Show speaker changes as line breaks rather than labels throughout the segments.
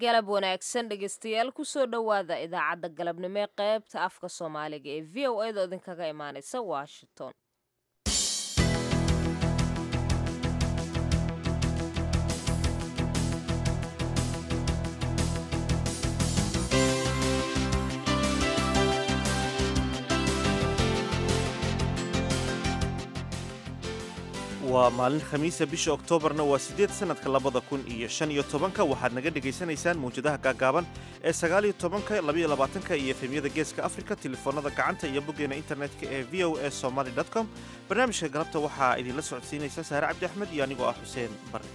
galab wanaagsan dhegeystayaal kusoo dhowaada idaacadda galabnimo ee qaybta afka soomaaliga ee v o edo idinkaga imaaneysa washington
waa maalin khamiisa bisha oktoobarna waa siddeed sannadka labada kun iyo shan iyo tobanka waxaad naga dhegaysanaysaan mawjadaha gaagaaban ee sagaal iyo tobanka labayo labaatanka iyo efemyada geeska afrika telefoonnada gacanta iyo boggeena internetka ee v o s somaly com barnaamijka galabta waxaa idinla socodsiinaysa saare cabdi axmed iyo anigoo ah xuseen barre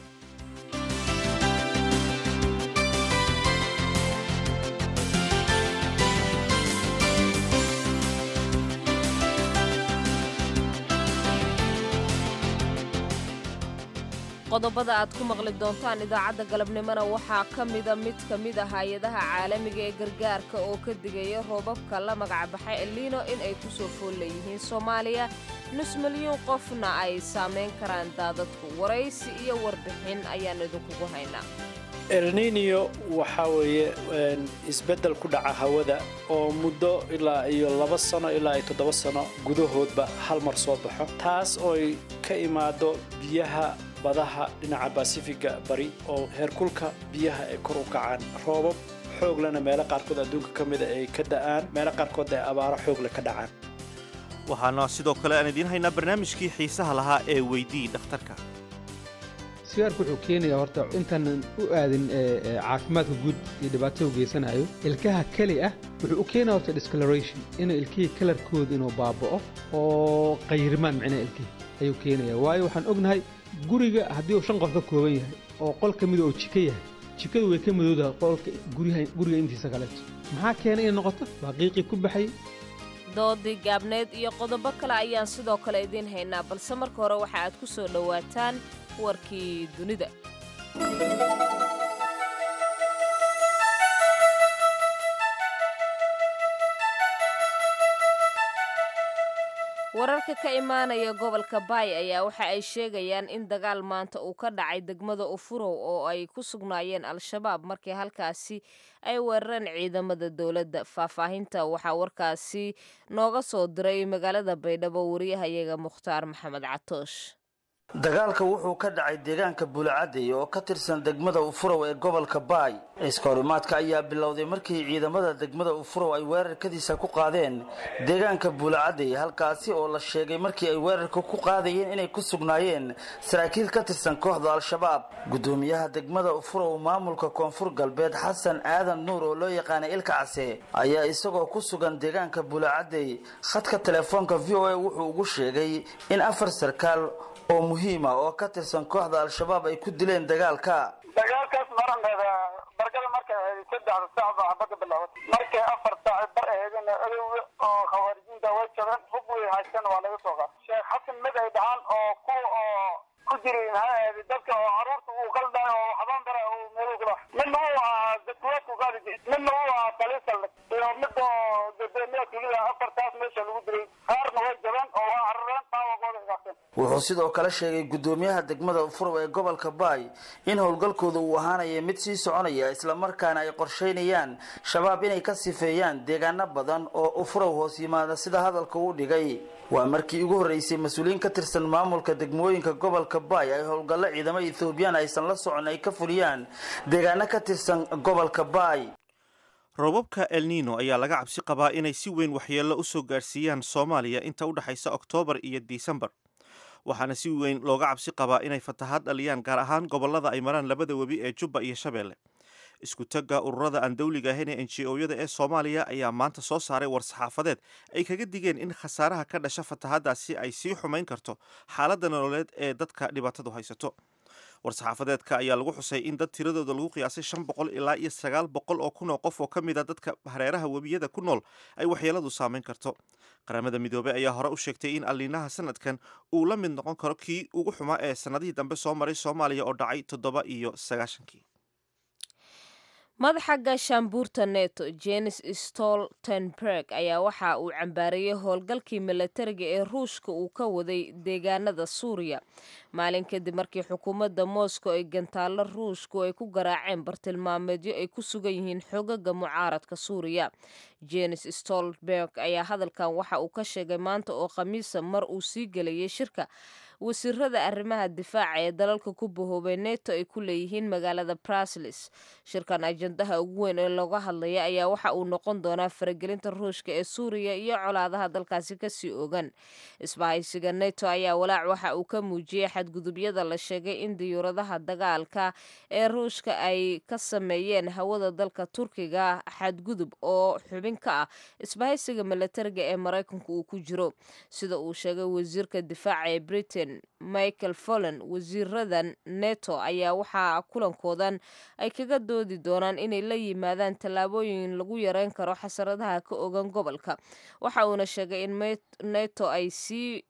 qodobada aad ku maqli doontaan idaacadda galabnimona waxaa ka mida mid ka mid a hay-adaha caalamiga ee gargaarka oo ka digaya roobabka la magacbaxay elino in ay ku soo fool leeyihiin soomaaliya nus milyuun qofna ay saamayn karaan daadadku waraysi iyo warbixin ayaan idinkugu haynaa
elninio waxaa weeye isbeddel ku dhaca hawada oo muddo ilaa iyo laba sano ilaa iyo toddoba sano gudahoodba hal mar soo baxo taas ooy ka imaado biyaha badaha dhinaca basifiga bari oo heerkulka biyaha ay kor u kacaan roobab xooglena meelo qaarkood adduunka ka mida ay ka da'aan meelo qaarkood ay abaaro xoogle ka dhacaan
waxaana sidoo kale aan idiin haynaa barnaamijkii xiisaha lahaa ee weydii dhakhtarka
sigaarku wuxuu keenayaa horta intaanan u aadin caafimaadka guud iyo dhibaatada u geysanayo ilkaha keli ah wuxuu u keenaya horta discoloration inuu ilkihii kalarkooda inuu baaba'o oo qayrimaan micnaha ilkihii ayuu keenaya waayo waxaan ognahay guriga haddii uu shan qof ka kooban yahay oo qol ka mida oo jiko yahay jikadu way ka madowdahay qolka guriga intiisa kaleeto maxaa keenay inay noqoto waa qiiqii ku baxay
doodii gaabneed iyo qodobo kale ayaan sidoo kale idiin haynaa balse marka hore waxa aad ku soo dhowaataan warkii dunida wararka ka imaanaya gobolka baay ayaa waxa ay sheegayaan in dagaal maanta uu ka dhacay degmada ufurow oo ay ku sugnaayeen al-shabaab markii halkaasi ay weerareen ciidamada dowladda faahfaahinta waxaa warkaasi nooga soo diray magaalada baydhabo wariyahayaga mukhtaar maxamed catoosh
dagaalka wuxuu ka dhacay deegaanka buulacadey oo ka tirsan degmada ufurow ee gobolka baay iskahorimaadka ayaa bilowday markii ciidamada degmada ufurow ay weerarkadiisa ku qaadeen deegaanka buulacadey halkaasi oo la sheegay markii ay weerarka ku qaadayeen inay ku sugnaayeen saraakiil ka tirsan kooxda al-shabaab gudoomiyaha degmada ufurow maamulka koonfur galbeed xasan aadan nuur oo loo yaqaanay ilka case ayaa isagoo ku sugan deegaanka buulacadey khadka telefoonka v o a wuxuu ugu sheegay in afar sarkaal oo muhiima oo ka tirsan kooxda al-shabaab ay ku dileen dagaalka
dagaalkaas marankeeda bargada markay ahayd saddexda saac baa xabadda bilaabatay markay afar saac bar ahaydna adow oo khawaarijiinta way jabeen hub way haysteen waa laga soo qaatay sheekh xasan mid ay dhahaan oo ku oo ku jiray maxay ahayd dadka oo caruurta uu qaldaay oo waxbaan bara uu meel kula midna uu ahaa dadkuwaadku qaadi jiray midna uu ahaa taliisal iyo mid oo dadweynaha tulida afartaas meesha lagu dilay qaarna way jabeen oo waa carareen dhaawaqooda igaaseen
wuxuu sidoo kale sheegay gudoomiyaha degmada ufurow ee gobolka baay in howlgalkooda uu ahaanaya mid sii soconaya islamarkaana ay qorshaynayaan shabaab inay ka sifeeyaan deegaano badan oo ufurow hoos yimaada sida hadalka uu dhigay waa markii ugu horreysay mas-uuliyiin ka tirsan maamulka degmooyinka gobolka baay ay howlgallo ciidamo ethoobiyan aysan la socon ay ka fuliyaan deegaano ka tirsan gobolka baay
roobabka elnino ayaa laga cabsi qabaa inay si weyn waxyeello u soo gaarsiiyaan soomaaliya inta u dhexaysa oktoobar iyo disembar waxaana si weyn looga cabsi qabaa inay fatahaad dhaliyaan gaar ahaan gobollada ay maraan labada webi ee jubba iyo shabeelle isku tagga ururada aan dawliga ahayn ee n g o-yada ee soomaaliya ayaa maanta soo saaray war-saxaafadeed ay kaga digeen in khasaaraha ka dhasha fatahaaddaasi ay sii xumayn karto xaaladda nololeed ee dadka dhibaatadu haysato war-saxaafadeedka ayaa lagu xusay in dad tiradooda lagu qiyaasay shan boqol ilaa iyo sagaal boqol oo kun oo qof oo ka mid a dadka hareeraha webiyada ku nool ay waxyeeladu saameyn karto qaramada midoobey ayaa hore u sheegtay in alliinaha sanadkan uu la mid noqon karo kii ugu xumaa ee sannadihii dambe soo maray soomaaliya oo dhacay toddoba iyo sagaashankii
madaxa gaashaanbuurta neto jenis stoltenberg ayaa waxa uu cambaariyey howlgalkii milatariga ee ruushka uu ka waday deegaanada suuriya maalin kadib markii xukuumadda moscow ay gantaallo ruushku ay ku garaaceen bartilmaameedyo ay ku sugan yihiin xogaga mucaaradka suuriya jenis stoltenberg ayaa hadalkan waxa uu ka sheegay maanta oo khamiisa mar uu sii gelayay shirka wasiirada arrimaha difaaca ee dalalka ku bahoobay neto ay ku leeyihiin magaalada brasilis shirkan ajandaha ugu weyn ee looga hadlaya ayaa waxa uu noqon doonaa faragelinta ruushka ee suuriya iyo colaadaha dalkaasi kasii ogan isbahaysiga neto ayaa walaac waxa uu ka muujiyey xadgudubyada la sheegay in diyuuradaha dagaalka ee ruushka ay ka sameeyeen hawada dalka turkiga xadgudub oo xubin ka ah isbahaysiga milatariga ee maraykanku uu ku jiro sida uu sheegay wasiirka difaaca ee britain michael folland wasiiradan neto ayaa waxaa kulankoodan ay kaga doodi doonaan inay la yimaadaan tallaabooyin lagu yareyn karo xasaradaha ka ogan gobolka waxa uuna sheegay in neto ay sii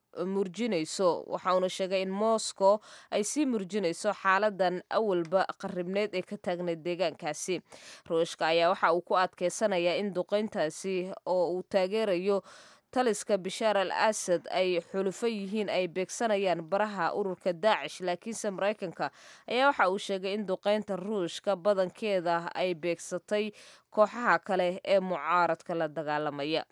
murjinayso waxa uuna sheegay in moscow ay sii murjinayso xaaladan awalba qaribneed ee ka taagnayd deegaankaasi ruushka ayaa waxa uu ku adkeysanayaa in duqeyntaasi oo uu taageerayo taliska bishaar al asad ay xulufo yihiin ay beegsanayaan baraha ururka daacish laakiinse maraykanka ayaa waxa uu sheegay in duqeynta ruushka badankeeda ay beegsatay kooxaha kale ee mucaaradka la dagaalamaya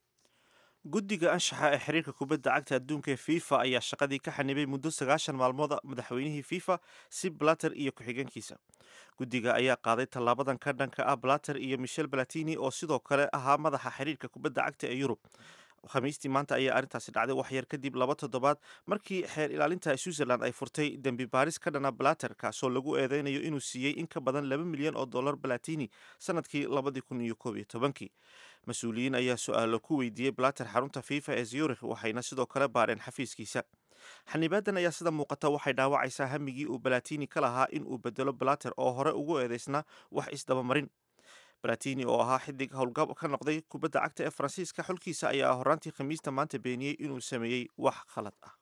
guddiga anshaxa ee xiriirka kubadda cagta adduunka ee fifa ayaa shaqadii ka xanibay muddo sagaashan maalmooda madaxweynihii fifa si blatter iyo ku-xigeenkiisa guddiga ayaa qaaday tallaabadan ka dhanka ah blatter iyo michel balatini oo sidoo kale ahaa madaxa xiriirka kubadda cagta ee yurub khamiistii maanta ayaa arrintaasi dhacday waxyar kadib laba toddobaad markii xeer ilaalinta switzerland ay furtay dembi baaris ka dhana blatter kaasoo lagu eedeynayo inuu siiyey in ka badan laba milyan oo dollar balatini sanadkii labadii kun iyo koob iyo tobankii mas-uuliyiin ayaa su-aalo ku weydiiyey blatter xarunta fifa ee zurich waxayna sidoo kale baareen xafiiskiisa xanibaadan ayaa sida muuqata waxay dhaawacaysaa hamigii uu balatini ka lahaa in uu bedelo blatter oo hore ugu eedeysnaa wax isdabamarin balatini oo ahaa xidig howlgab ka noqday kubadda cagta ee faransiiska xulkiisa ayaa horaantii khamiista maanta beeniyey inuu sameeyey wax khalad ah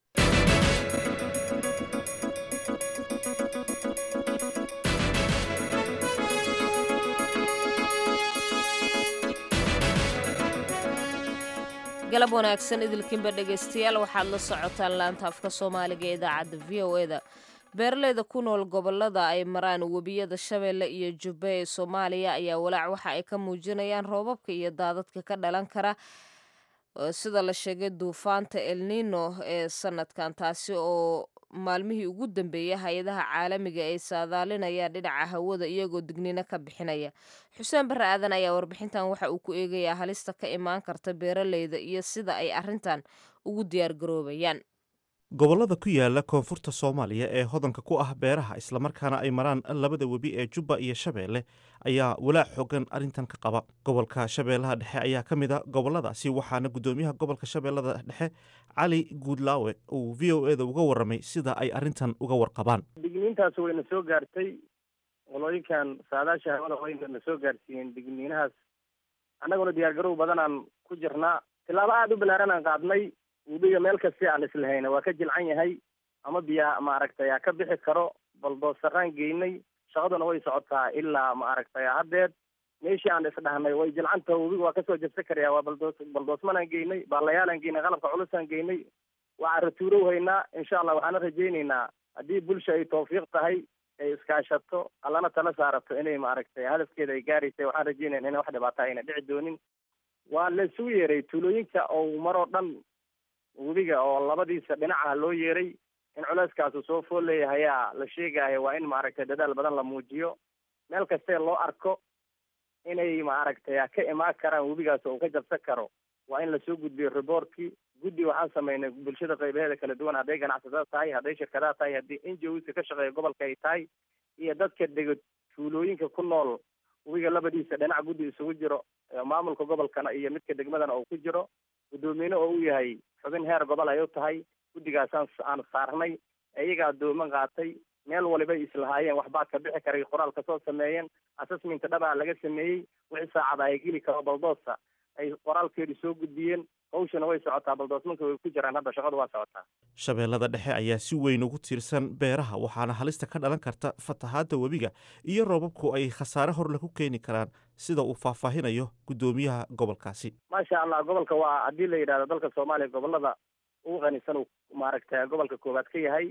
galab wanaagsan idilkiinba dhegaystayaal waxaad la socotaan laanta afka soomaaliga ee idaacadda v o eda beeraleyda ku nool gobolada ay maraan webiyada shabeelle iyo jubbe ee soomaaliya ayaa walaac waxa ay ka muujinayaan roobabka iyo daadadka ka dhalan kara sida la sheegay duufaanta elnino ee sanadkan taasi oo maalmihii ugu dambeeyay hay-adaha caalamiga ay saadaalinayaan dhinaca hawada iyagoo dignino ka bixinaya xuseen barre aadan ayaa warbixintan waxa uu ku eegayaa halista ka imaan karta beeraleyda iyo sida ay arrintan ugu diyaargaroobayaan
gobollada ku yaala koonfurta soomaaliya ee hodanka ku ah beeraha islamarkaana ay maraan labada webi ee jubba iyo shabeelle ayaa walaac xoogan arrintan ka qaba gobolka shabeellaha dhexe ayaa ka mid a gobolladaasi waxaana guddoomiyaha gobolka shabeellada dhexe cali guudlaawe uu v o eda uga warramay sida ay arrintan uga warqabaan
digniintaas wayna soo gaartay qolooyinkan saadaasha hawada wayna na soo gaarsiiyeen digniinahaas annaguna diyaargarow badanaan ku jirnaa tilaabo aada u balaaran aan qaadnay webiga meel kasti aan islahayna waa ka jilcan yahay ama biyaa maaragtay aa ka bixi karo baldoosaraan geynay shaqaduna way socotaa ilaa maaragtay haddeed meeshii aan isdhahnay way jilcanta webiga waa kasoo jabsan karaya waa baldoos baldoosmanaan geynay baalayaalaan geynay qalabka culusaan geynay waa caratuurow haynaa insha allah waxaana rajaynaynaa haddii bulsha ay tawfiiq tahay ay iskaashato allana tala saarato inay maaragtay hadafkeeda ay gaaraysa waxaan rajaynayna ina wax dhibaata ayna dhici doonin waa la isugu yeeray tuulooyinka oo maroo dhan webiga oo labadiisa dhinacaha loo yeeray in culeyskaasu soo fool leeyahayaa la sheegaayo waa in maaragtay dadaal badan la muujiyo meel kastee loo arko inay maaragtay ka imaan karaan webigaas oo uu ka jabsan karo waa in lasoo gudbiyo riboortkii guddi waxaan sameynay bulshada qaybaheeda kala duwan hadday ganacsatada tahay hadday shirkadaha tahay haddii n g oska ka shaqeeya gobolka ay tahay iyo dadka dego tuulooyinka ku nool webiga labadiisa dhinac guddi isugu jiro maamulka gobolkana iyo midka degmadana uu ku jiro guddoomiyne oo uu yahay xubin heer gobol ay u tahay guddigaasaan aan saarnay iyaga addooman qaatay meel waliba islahaayeen waxbaa ka bixi karay qoraal kasoo sameeyeen assessmenta dhabaa laga sameeyey wixii saacada ay geli karo baldoosa ay qoraalkeedu soo gudbiyeen hawshana way socotaa baldoosmanka way ku jiraan hadda shaqadu waa socotaa
shabeellada dhexe ayaa si weyn ugu tiirsan beeraha waxaana halista ka dhalan karta fatahaadda webiga iyo roobabku ay khasaare horle ku keeni karaan sida uu faahfaahinayo guddoomiyaha gobolkaasi
maasha allah gobolka waa haddii la yidhahdo dalka soomaaliya gobolada ugu qanisan uu maaragtay gobolka koowaad ka yahay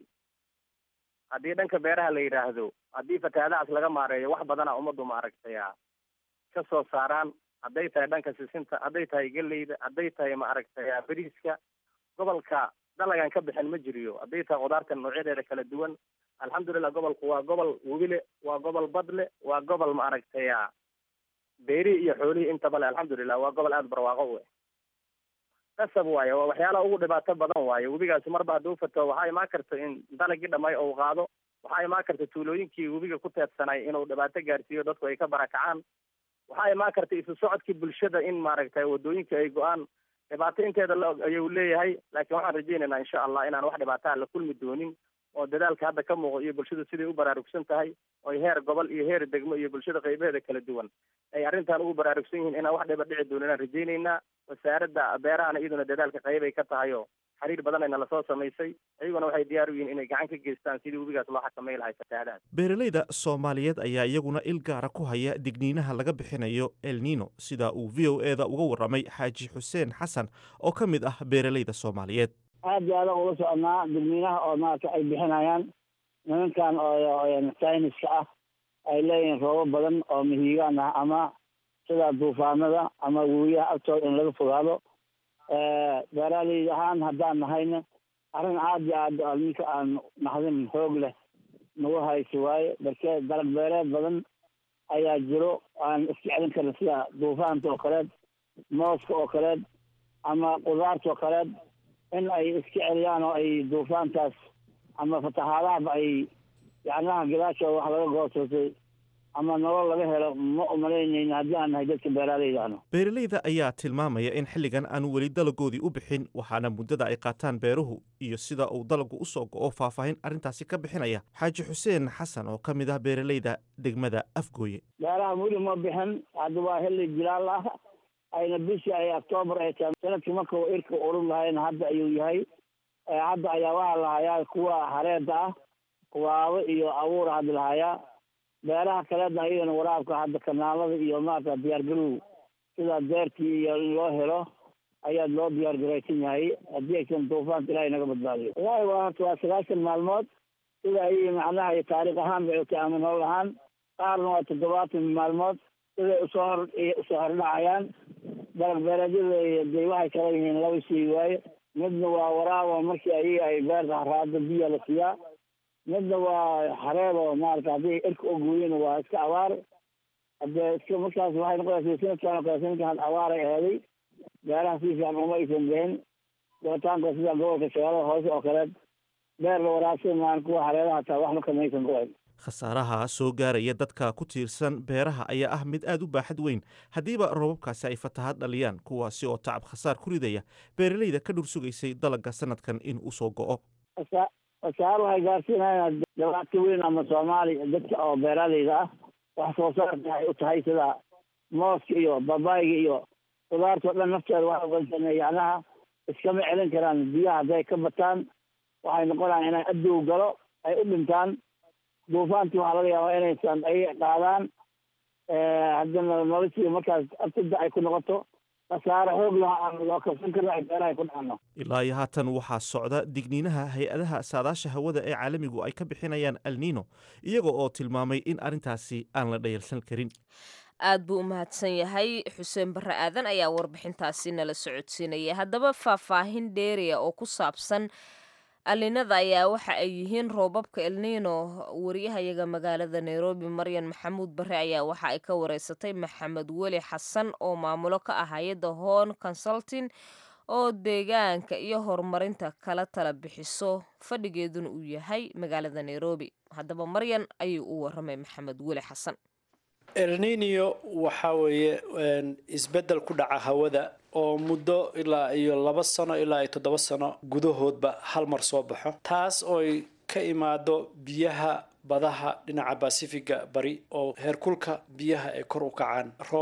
haddii dhanka beeraha la yidhaahdo haddii fatahaadahaas laga maareeyo wax badana ummaddu maaragtay ka soo saaraan hadday tahay dhanka sisinta hadday tahay geleyda hadday tahay maaragtay beriiska gobolka dalagan ka bixin ma jiriyo hadday tahay khudaarta noocyadeeda kala duwan alxamdulilah gobolku waa gobol webile waa gobol badle waa gobol maaragtay beerihii iyo xoolihii intaba le alxamdulilah waa gobol aada barwaaqo u eh qasab waaye waa waxyaalaha ugu dhibaato badan waaye webigaasi marba hadduu fato waxaa imaan karta in dalagii dhamay ou qaado waxaa imaan karta tuulooyinkii webiga ku teedsanay inuu dhibaato gaarsiiyo dadku ay ka barakacaan waxaa imaan karta isu socodkii bulshada in maaragtay wadooyinka ay go-aan dhibaato inteeda la og ayuu leeyahay laakiin waxaan rajaynaynaa insha allah inaan wax dhibaataa la kulmi doonin oo dadaalka hadda ka muuqo iyo bulshadu siday u baraarugsan tahay oy heer gobol iyo heer degmo iyo bulshada qaybaheeda kala duwan ay arrintan ugu baraarugsan yihiin inaan wax dhiba dhici doonin aan rajaynaynaa wasaaradda beerahana iyaduna dadaalka qayb ay ka tahay oo xiriir badanayna lasoo samaysay iyaguna waxay diyaar u yihiin inay gacan ka geystaan sidii webigaas loo xakamay lahay fatahaadahaas
beeralayda soomaaliyeed ayaa iyaguna il gaara ku haya digniinaha laga bixinayo el nino sida uu v o eda uga warramay xaaji xuseen xasan oo ka mid ah beeralayda soomaaliyeed
aad iyo aadaan ula soconaa digniinaha oo maarata ay bixinayaan nimankan oo sayniska ah ay leeyihiin roobo badan oo mihigaan ah ama sida duufaanada ama webiyaha agtooda in laga fogaado beeraaley ahaan haddaan nahayna arrin aad iyo aad ninka aan naxdin xoog leh nagu hayso waaye balse dalag beereed badan ayaa jiro aan iska celin karin sida duufaanta oo kaleed mooska oo kaleed ama qudaarta oo kaleed in ay iska celiyaan oo ay duufaantaas ama fatahaadahaba ay yacnaha gadaashooda wax laga goosatay ama nolol laga helo ma umalaynayna haddii aan nahay dadka beeraaleyda ano
beeralayda ayaa tilmaamaya in xilligan aanu weli dalagoodii u bixin waxaana muddada ay qaataan beeruhu iyo sida uu dalagu u soo go'o faahfaahin arrintaasi ka bixinaya xaaji xuseen xasan oo ka mid ah beeralayda degmada afgooye
beeraha weli ma bixin hadda waa xilli jilaal ah ayna bishii ay octoobar ay tahay sanadkii marka uu irka urur lahayna hadda ayuu yahay hadda ayaa waxaa lahayaa kuwa hareeda ah waabo iyo abuura hadda lahayaa beeraha kaleedna iyagana waraabka hadda kanaalada iyo maarata diyaargarow sida deertii iyo in loo helo ayaa loo diyaargaraysan yahay haddii aysan duufaanta ilahay naga badbaadiyo wallahi waa horta waa sagaashan maalmood sida ay macnaha iyo taariikh ahaan bay utay ama nolol ahaan qaarna waa toddobaatan maalmood siday usoo hor usoo hordhacayaan dalag beereedyada de waxay kala yihiin laba shay waaye midna waa waraabo markii ayaga ay beerta haraada biya la siiyaa midna waa xareedo maarata haddii irka oo gooyena waa iska abaar hadee iska markaas waxay noqonaysa sanadkan oo kale sanadkan abaar ay ahaaday beeraha si fiican uma aysan bixin goortaanka sida gobolka shabeellada hoose oo kaleed beer la waraabsan maan kuwa xareedaha hataa waxba kamaysan go-ayn
khasaaraha soo gaaraya dadka ku tiirsan beeraha ayaa ah mid aad u baaxad weyn haddiiba roobabkaasi ay fatahaad dhaliyaan kuwaasi oo tacab khasaar ku ridaya beeralayda ka dhur sugaysay dalagga sanadkan in uu soo go'o
wasaar waxay gaarsiinayaan dhibaato weyn ama soomaaliya dadka oo beeraaleyda ah wax soo saarka ay u tahay sida mooska iyo babayga iyo qudaartao dhan nafteeda waxay ugansan yacnaha iskama celin karaan biyaha hadday ka bataan waxay noqonayaan inay adow galo ay u dhintaan duufaantii waxaa laga yaabaa inaysan ay qaadaan haddana noloshii markaas abtida ay ku noqoto khasaare xoog laha aan loo kabsan karin ay beeraha ku dhacno
ilaa iyo haatan waxaa socda digniinaha hay-adaha saadaasha hawada ee caalamigu ay ka bixinayaan alnino iyaga oo tilmaamay in arrintaasi aan la dhayalsan karin
aad buu u mahadsan yahay xuseen barre aadan ayaa warbixintaasi nala socodsiinaya haddaba faahfaahin dheeriya oo ku saabsan alinada ayaa waxa ay yihiin roobabka elnino wariyahayaga magaalada nairobi maryan maxamuud bare ayaa waxa ay ka wareysatay maxamed weli xasan oo maamulo ka ah hay-adda hon consulting oo deegaanka iyo horumarinta kala tala bixiso fadhigeeduna uu yahay magaalada nairobi haddaba maryan ayuu u waramay maxamed weli xasan
elninio waxaa weeye isbeddel ku dhaca hawada oo muddo ilaa iyo laba sano ilaa iyo toddoba sano gudahoodba hal mar soo baxo taas ooy ka imaado biyaha badaha dhinaca basifiga bari oo heerkulka biyaha ay kor u kacaan roobab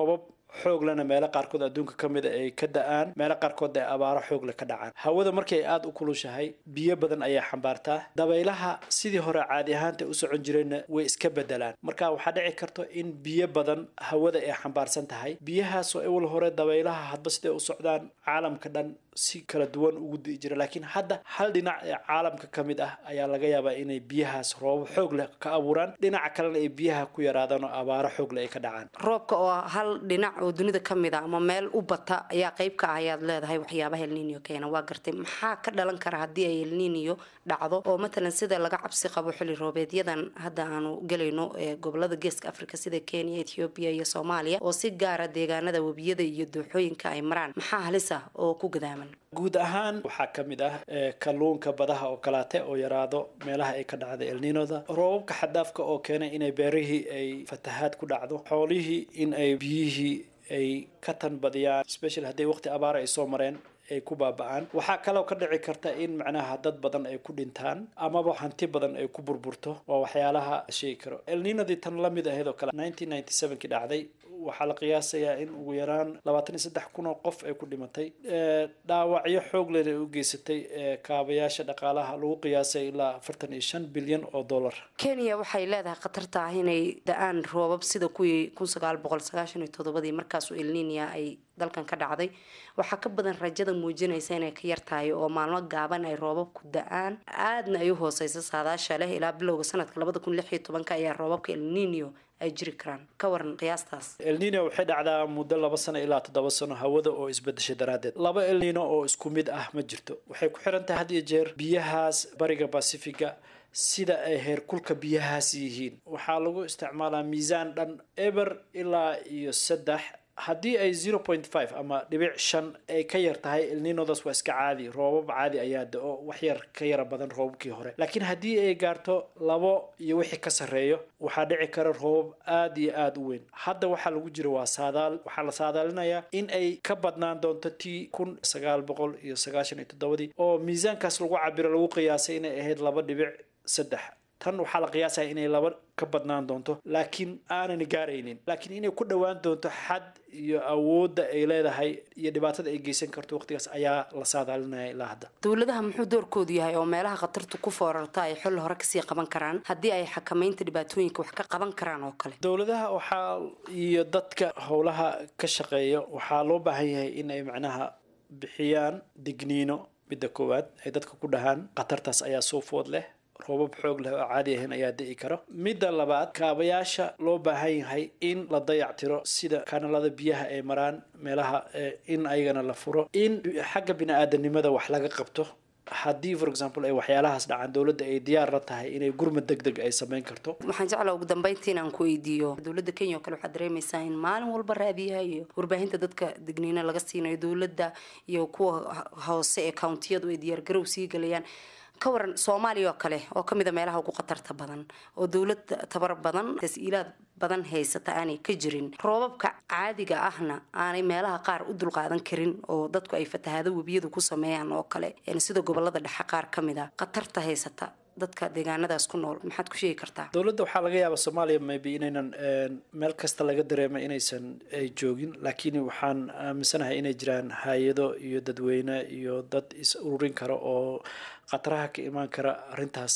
xoog lena meelo qaarkood adduunka ka mida ay ka da-aan meelo qaarkood ay abaaro xoog le ka dhacaan hawada markay aada u kulushahay biyo badan ayay xambaartaa dabaylaha sidii hore caadi ahaanta u socon jireenna way iska bedelaan marka waxaa dhici karto in biyo badan hawada ay xambaarsan tahay biyahaasoo ewal hore dabaylaha hadba siday u socdaan caalamka dhan si kala duwan ugu di'i jira laakiin hadda hal dhinac ee caalamka ka mid ah ayaa laga yaabaa inay biyahaas roobo xoog leh ka abuuraan dhinaca kalena ay biyaha ku yaraadaan oo abaaro xoog leh ay ka dhacaan
roobka oo hal dhinac oo dunida ka mid a ama meel u bata ayaa qayb ka ah ayaad leedahay waxyaabaha elniniyo keena waa gartay maxaa ka dhalan kara haddii ay elniniyo dhacdo oo matalan sida laga cabsi qabo xilli roobeedyadan hadda aanu gelayno ee gobolada geeska africa sida kenya ethoobiya iyo soomaaliya oo si gaara deegaanada webiyada iyo dooxooyinka ay maraan maxaa halis ah oo ku gadaaman
guud ahaan waxaa ka mid ah kalluunka badaha oo kalaate oo yaraado meelaha ay ka dhacda elninoda roobabka xadaafka oo keenay inay beerihii ay fatahaad ku dhacdo xoolihii in ay biyihii ay ka tanbadiyaan special hadday waqti abaara ay soo mareen ay ku baaba-aan waxaa kaloo ka dhici karta in macnaha dad badan ay ku dhintaan amaba hanti badan ay ku burburto waa waxyaalaha sheegi karo elninadii tan la mid ahayd oo kale nineteen ninety sevenkii dhacday waxaa la qiyaasayaa in ugu yaraan labaatan iyo saddex kun oo qof ay ku dhimatay dhaawacyo xoog leh ay u geysatay kaabayaasha dhaqaalaha lagu qiyaasay ilaa afartan iyo shan bilyan oo dollar
kenya waxay leedahay khatarta ah inay da-aan roobab sida kuwii kun sagaal boqol sagaashan iyo toddobadii markaasoo elninia ay dalkan ka dhacday waxaa ka badan rajada muujinaysa inay ka yartahay oo maalmo gaaban ay roobabku da-aan aadna ay u hooseysa saadaasha leh ilaa bilowga sanadka labada kun lix iyo tobanka ayaa roobabka elninio ay jiri karaan ka waran qiyaastaas
elnino waxay dhacdaa muddo laba sano ilaa toddoba sano hawada oo isbedeshay daraaddeed laba elnino oo isku mid ah ma jirto waxay ku xiran tahay had iyo jeer biyahaas bariga basifiga sida ay heerkulka biyahaas yihiin waxaa lagu isticmaalaa miisaan dhan eber ilaa iyo saddex haddii ay zero point five ama dhibic shan ay ka yar tahay elninodas waa iska caadi roobab caadi ayaa da-o wax yar ka yara badan roobabkii hore laakiin haddii ay gaarto labo iyo wixii ka sarreeyo waxaa dhici kara roobab aada iyo aada u weyn hadda waxaa lagu jira waa saadaal waxaa la saadaalinayaa in ay ka badnaan doonto tii kun sagaal boqol iyo sagaashan iyo toddobadii oo miisaankaas lagu cabiro lagu qiyaasay inay ahayd laba dhibic saddex tan waxaa la qiyaasaya inay laba ka badnaan doonto laakiin aanan gaaraynin laakiin inay ku dhowaan doonto xad iyo awoodda ay leedahay iyo dhibaatada ay geysan karto waqtigaas ayaa la saadaalinaya ilaa hadda
dowladaha muxuu doorkoodu yahay oo meelaha khatartu ku foorarta ay xilli hore kasii qaban karaan haddii ay xakamaynta dhibaatooyinka wax ka qaban karaan oo kale
dowladaha waxaa iyo dadka howlaha ka shaqeeya waxaa loo baahan yahay in ay macnaha bixiyaan digniino midda koowaad ay dadka ku dhahaan khatartaas ayaa soo food leh roobab xoog leh oo caadi ahayn ayaa di'i karo midda labaad kaabayaasha loo baahan yahay in la dayactiro sida kanalada biyaha ay maraan meelaha in ayagana la furo in xagga bini-aadanimada wax laga qabto haddii for example ay waxyaalahaas dhacaan dowladda ay diyaar la tahay inay gurmad deg deg ay samayn karto
waxaan jeclaa ugu dambeyntii inaan ku weydiiyo dowladda kenya oo kale waxaad dareemaysaa in maalin walba raadiyaha iyo warbaahinta dadka digniino laga siinayo dowladda iyo kuwa hoose ee countiyadu ay diyaargarow sii galayaan ka waran soomaaliya oo kale oo kamid a meelaha ugu khatarta badan oo dowlad tabar badan tas-iilaad badan haysata aanay ka jirin roobabka caadiga ahna aanay meelaha qaar u dulqaadan karin oo dadku ay fatahaado webiyadu ku sameeyaan oo kale sida gobolada dhexe qaar ka mid a khatarta haysata dadka deegaanadaas ku nool maxaad ku sheegi kartaa
dowladda waxaa laga yaabaa soomaaliya maybe inaynan meel kasta laga dareemay inaysan ay joogin laakiin waxaan aaminsanahay inay jiraan hay-ado iyo dadweyne iyo dad is ururin kara oo khataraha ka imaan kara arrintaas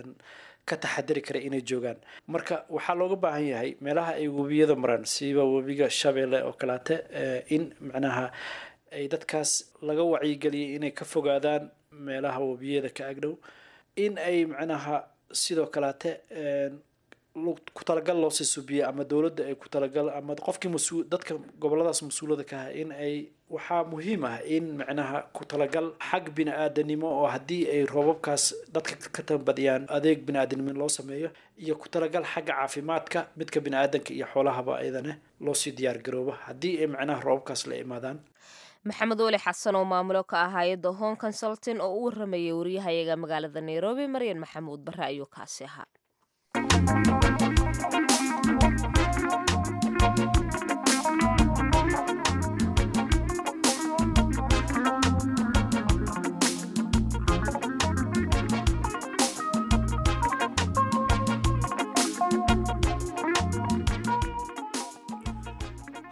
ka taxadiri kara inay joogaan marka waxaa looga baahan yahay meelaha ay webiyada maraan siba webiga shabeelle oo kaleate in macnaha ay dadkaas laga wacyigeliyay inay ka fogaadaan meelaha webiyada ka agdhow in ay macnaha sidoo kaleate ku talagal loo sii subiya ama dowladda ay ku talagal ama qofkii mas-uul dadka goboladaas mas-uulada ka ah in ay waxaa muhiim ah in macnaha ku talagal xag bini-aadanimo oo haddii ay roobabkaas dadka ka tambadiyaan adeeg bini-aadanimo loo sameeyo iyo ku talagal xagga caafimaadka midka bini-aadanka iyo xoolahaba ayadane loo sii diyaar garooba haddii ay macnaha roobabkaas la imaadaan
maxamed weli xasan oo maamulo ka ah hay-adda home consulting oo u waramayay wariyahayaga magaalada nairobi maryan maxamuud bare ayuu kaasi ahaa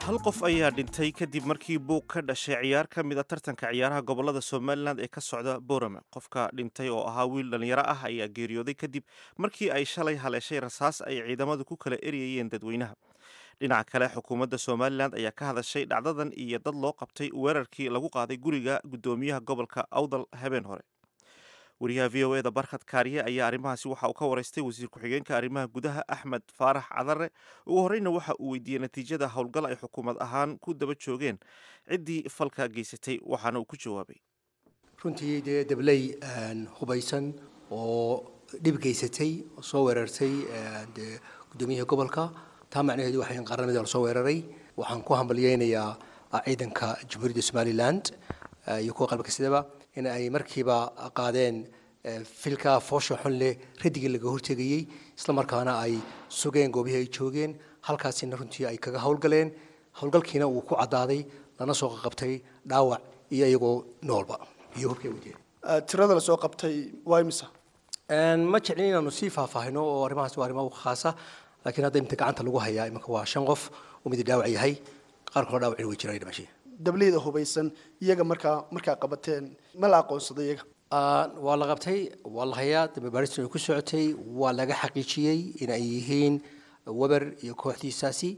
hal qof ayaa dhintay kadib markii buuq ka dhashay ciyaar ka mid a tartanka ciyaaraha gobolada somalilan ee ka socda borame qofka dhintay oo ahaa wiil dhallinyaro ah ayaa geeriyooday kadib markii ay shalay haleeshay rasaas ay ciidamadu ku kala eryayeen dadweynaha dhinaca kale xukuumadda somalilan ayaa ka hadashay dhacdadan iyo dad loo qabtay weerarkii lagu qaaday guriga guddoomiyaha gobolka awdal habeen hore wariyaha v o eda barkhad kaariye ayaa arrimahaasi waxa uu ka waraystay wasiir ku-xigeenka arrimaha gudaha axmed faarax cadare ugu horreyna waxa uu weydiiyey natiijada howlgal ay xukuumad ahaan ku daba joogeen ciddii falka geysatay waxaana uu ku jawaabay
runtii dee dabley hubaysan oo dhib geysatay oo soo weerartay dee guddoomiyaha gobolka taa macnaheedu waxay qaranimada la soo weeraray waxaan ku hambalyeynayaa ciidanka jamhuuriyadda somaliland iyo kuwa qalbka sidaba in ay markiiba qaadeen filka foosha xun leh radigii laga hortegayey islamarkaana ay sugeen goobihii ay joogeen halkaasina runtii ay kaga howlgaleen howlgalkiina uu ku caddaaday lana soo qabtay dhaawac iyo iyagoo noolba iyo hubkay wadeen
tirada la soo qabtay waa imisa
ma jeclin inaanu sii faahfaahino oo arrimahaas waa arrimo khaasa laakiin hadda imta gacanta lagu hayaa imanka waa shan qof oo mid dhaawac yahay qaar kaloo dhaawacina way jiraan dhimashay
dableyda hubaysan iyaga markaa markaa qabateen ma la aqoonsaday iyaga
waa la qabtay waa la hayaa dambe baaristan ay ku socotay waa laga xaqiijiyey in ay yihiin weber iyo kooxdiisaasi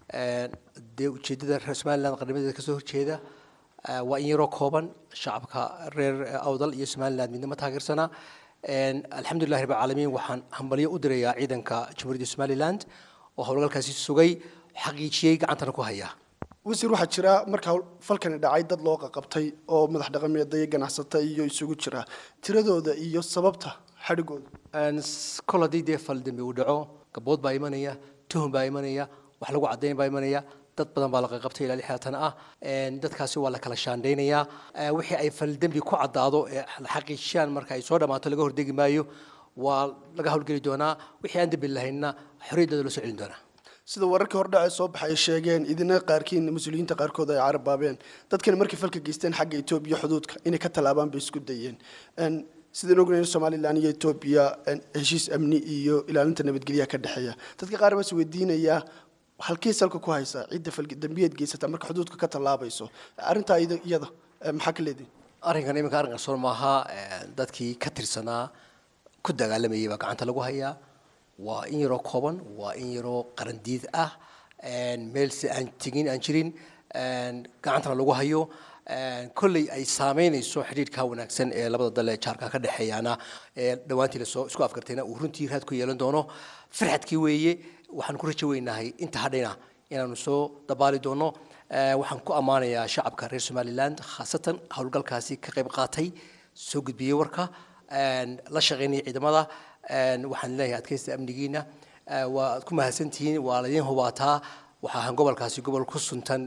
dee ujeeddada reer somaliland qarnimadeeda kasoo horjeeda waa in yaroo kooban shacabka reer awdal iyo somaliland midna ma taageersana alxamdulillahi rabbi caalamiin waxaan hambalyo u dirayaa ciidanka jamhuuriyadda somaliland oo howlgalkaasi sugay xaqiijiyey gacantana ku haya
wasiir waxaa jira markaa falkani dhacay dad loo qaqabtay oo madax dhaqameeda iyo ganacsata iyo isugu jira tiradooda iyo sababta xadhigooda
kol haddii dee fal dambi uu dhaco gabood baa imanaya tuhun baa imanaya wax lagu caddayn baa imanaya dad badan baa la qaqabtay ilaa lixdaatan ah dadkaasi waa la kala shaandhaynayaa wixii ay fal dembi ku caddaado ee la xaqiijiyaan marka ay soo dhammaato laga hordegi maayo waa laga howlgeli doonaa wixii aan dembi lahaynna xorriyaddooda loo soo celin doonaa
sida wararkii hordhace soo baxay ay sheegeen idina qaarkiin mas-uuliyiinta qaarkood ay carabaabeen dadkani markay falka geysteen xagga etoobiya xuduudka inay ka tallaabaan bay isku dayeen sidaan ognayn somalilan iyo etoobiya heshiis amni iyo ilaalinta nabadgelyaha ka dhexeeya dadka qaar baa is weydiinayaa halkii salka ku haysaa cidda faldambiyeed geysata marka xuduudka ka tallaabayso arrintaa iyada maxaa ka leedihin
arrinkan iminka arrin qarsoon maaha dadkii ka tirsanaa ku dagaalamayay baa gacanta lagu hayaa waa in yaroo kooban waa in yaroo qarandiid ah meel si aan tegin aan jirin gacantana lagu hayo kolley ay saameynayso xidhiidhka wanaagsan ee labada dal ee jaarka ka dhexeeyaana ee dhowaantii lasoo isku afgartayna uu runtii raad ku yeelan doono farxadkii weeye waxaan ku rajo weynahay inta hadhayna inaanu soo dabaali doono waxaan ku ammaanayaa shacabka reer somaliland khaasatan howlgalkaasi ka qayb qaatay soo gudbiyey warka la shaqaynaya ciidamada waxaan leeyahay adkaysta amnigiina waad ku mahadsantihiin waa laydin hubaataa waxaa ahaan gobolkaasi gobol ku suntan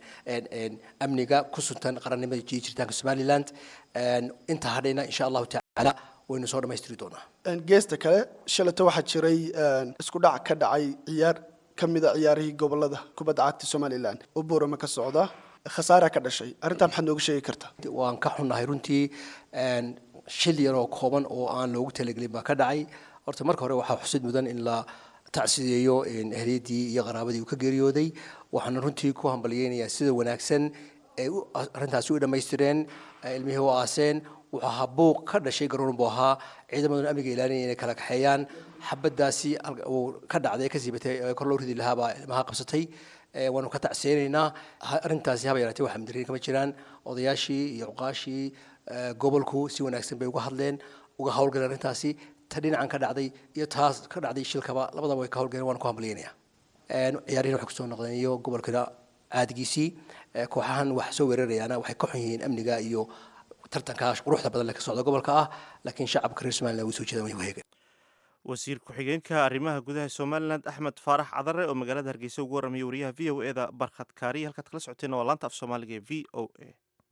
amniga ku suntan qarannimada iyo jiritaanka somaliland inta hadhayna insha allahu tacaala waynu soo dhammaystiri doonaa
geesta kale shalata waxaa jiray isku dhac ka dhacay ciyaar ka mida ciyaarihii gobolada kubadda cagta somalilan oo buurama ka socda khasaara ka dhashay arrintaa maxaad nooga sheegi kartaa
waan ka xunnahay runtii shil yaroo kooban oo aan loogu talagelin baa ka dhacay horta marka hore waxaa xusid mudan in la tacsideeyo ehliyadii iyo qaraabadii uu ka geeriyooday waxaana runtii ku hambalyeynayaa sida wanaagsan ay arrintaasi u dhammaystireen ilmihii u aaseen wuxuu ahaa buuq ka dhashay garoon buu ahaa ciidamaduna amniga ilaalinaya inay kala kaxeeyaan xabadaasi uu ka dhacday ka siibatay kor loo ridi lahaa baa ilmaha qabsatay waanu ka tacsiyeynaynaa arrintaasi haba yaraatee waxa madarin kama jiraan odayaashii iyo cuqaashii gobolku si wanaagsan bay uga hadleen uga howlgaleen arrintaasi ta dhinacan ka dhacday iyo taas ka dhacday shilkaba labadaba way ka howlgaleen waan ku hambalyeynaya ciyaarihin waxay kusoo noqdeen iyo gobolkana caadigiisii kooxahan wax soo weerarayaana waxay ka xun yihiin amniga iyo tartanka quruxda badan le ka socda gobolka ah laakiin shacabka reer somaliland way soo jeedaan way waheegeen
wasiir ku-xigeenka arrimaha gudaha somalilan axmed faarax cadare oo magaalada hargeysa ugu warramaya wariyaha v o e da barkhad kaariya halkaad kala socoteen waa laanta af soomaaliga ee v o a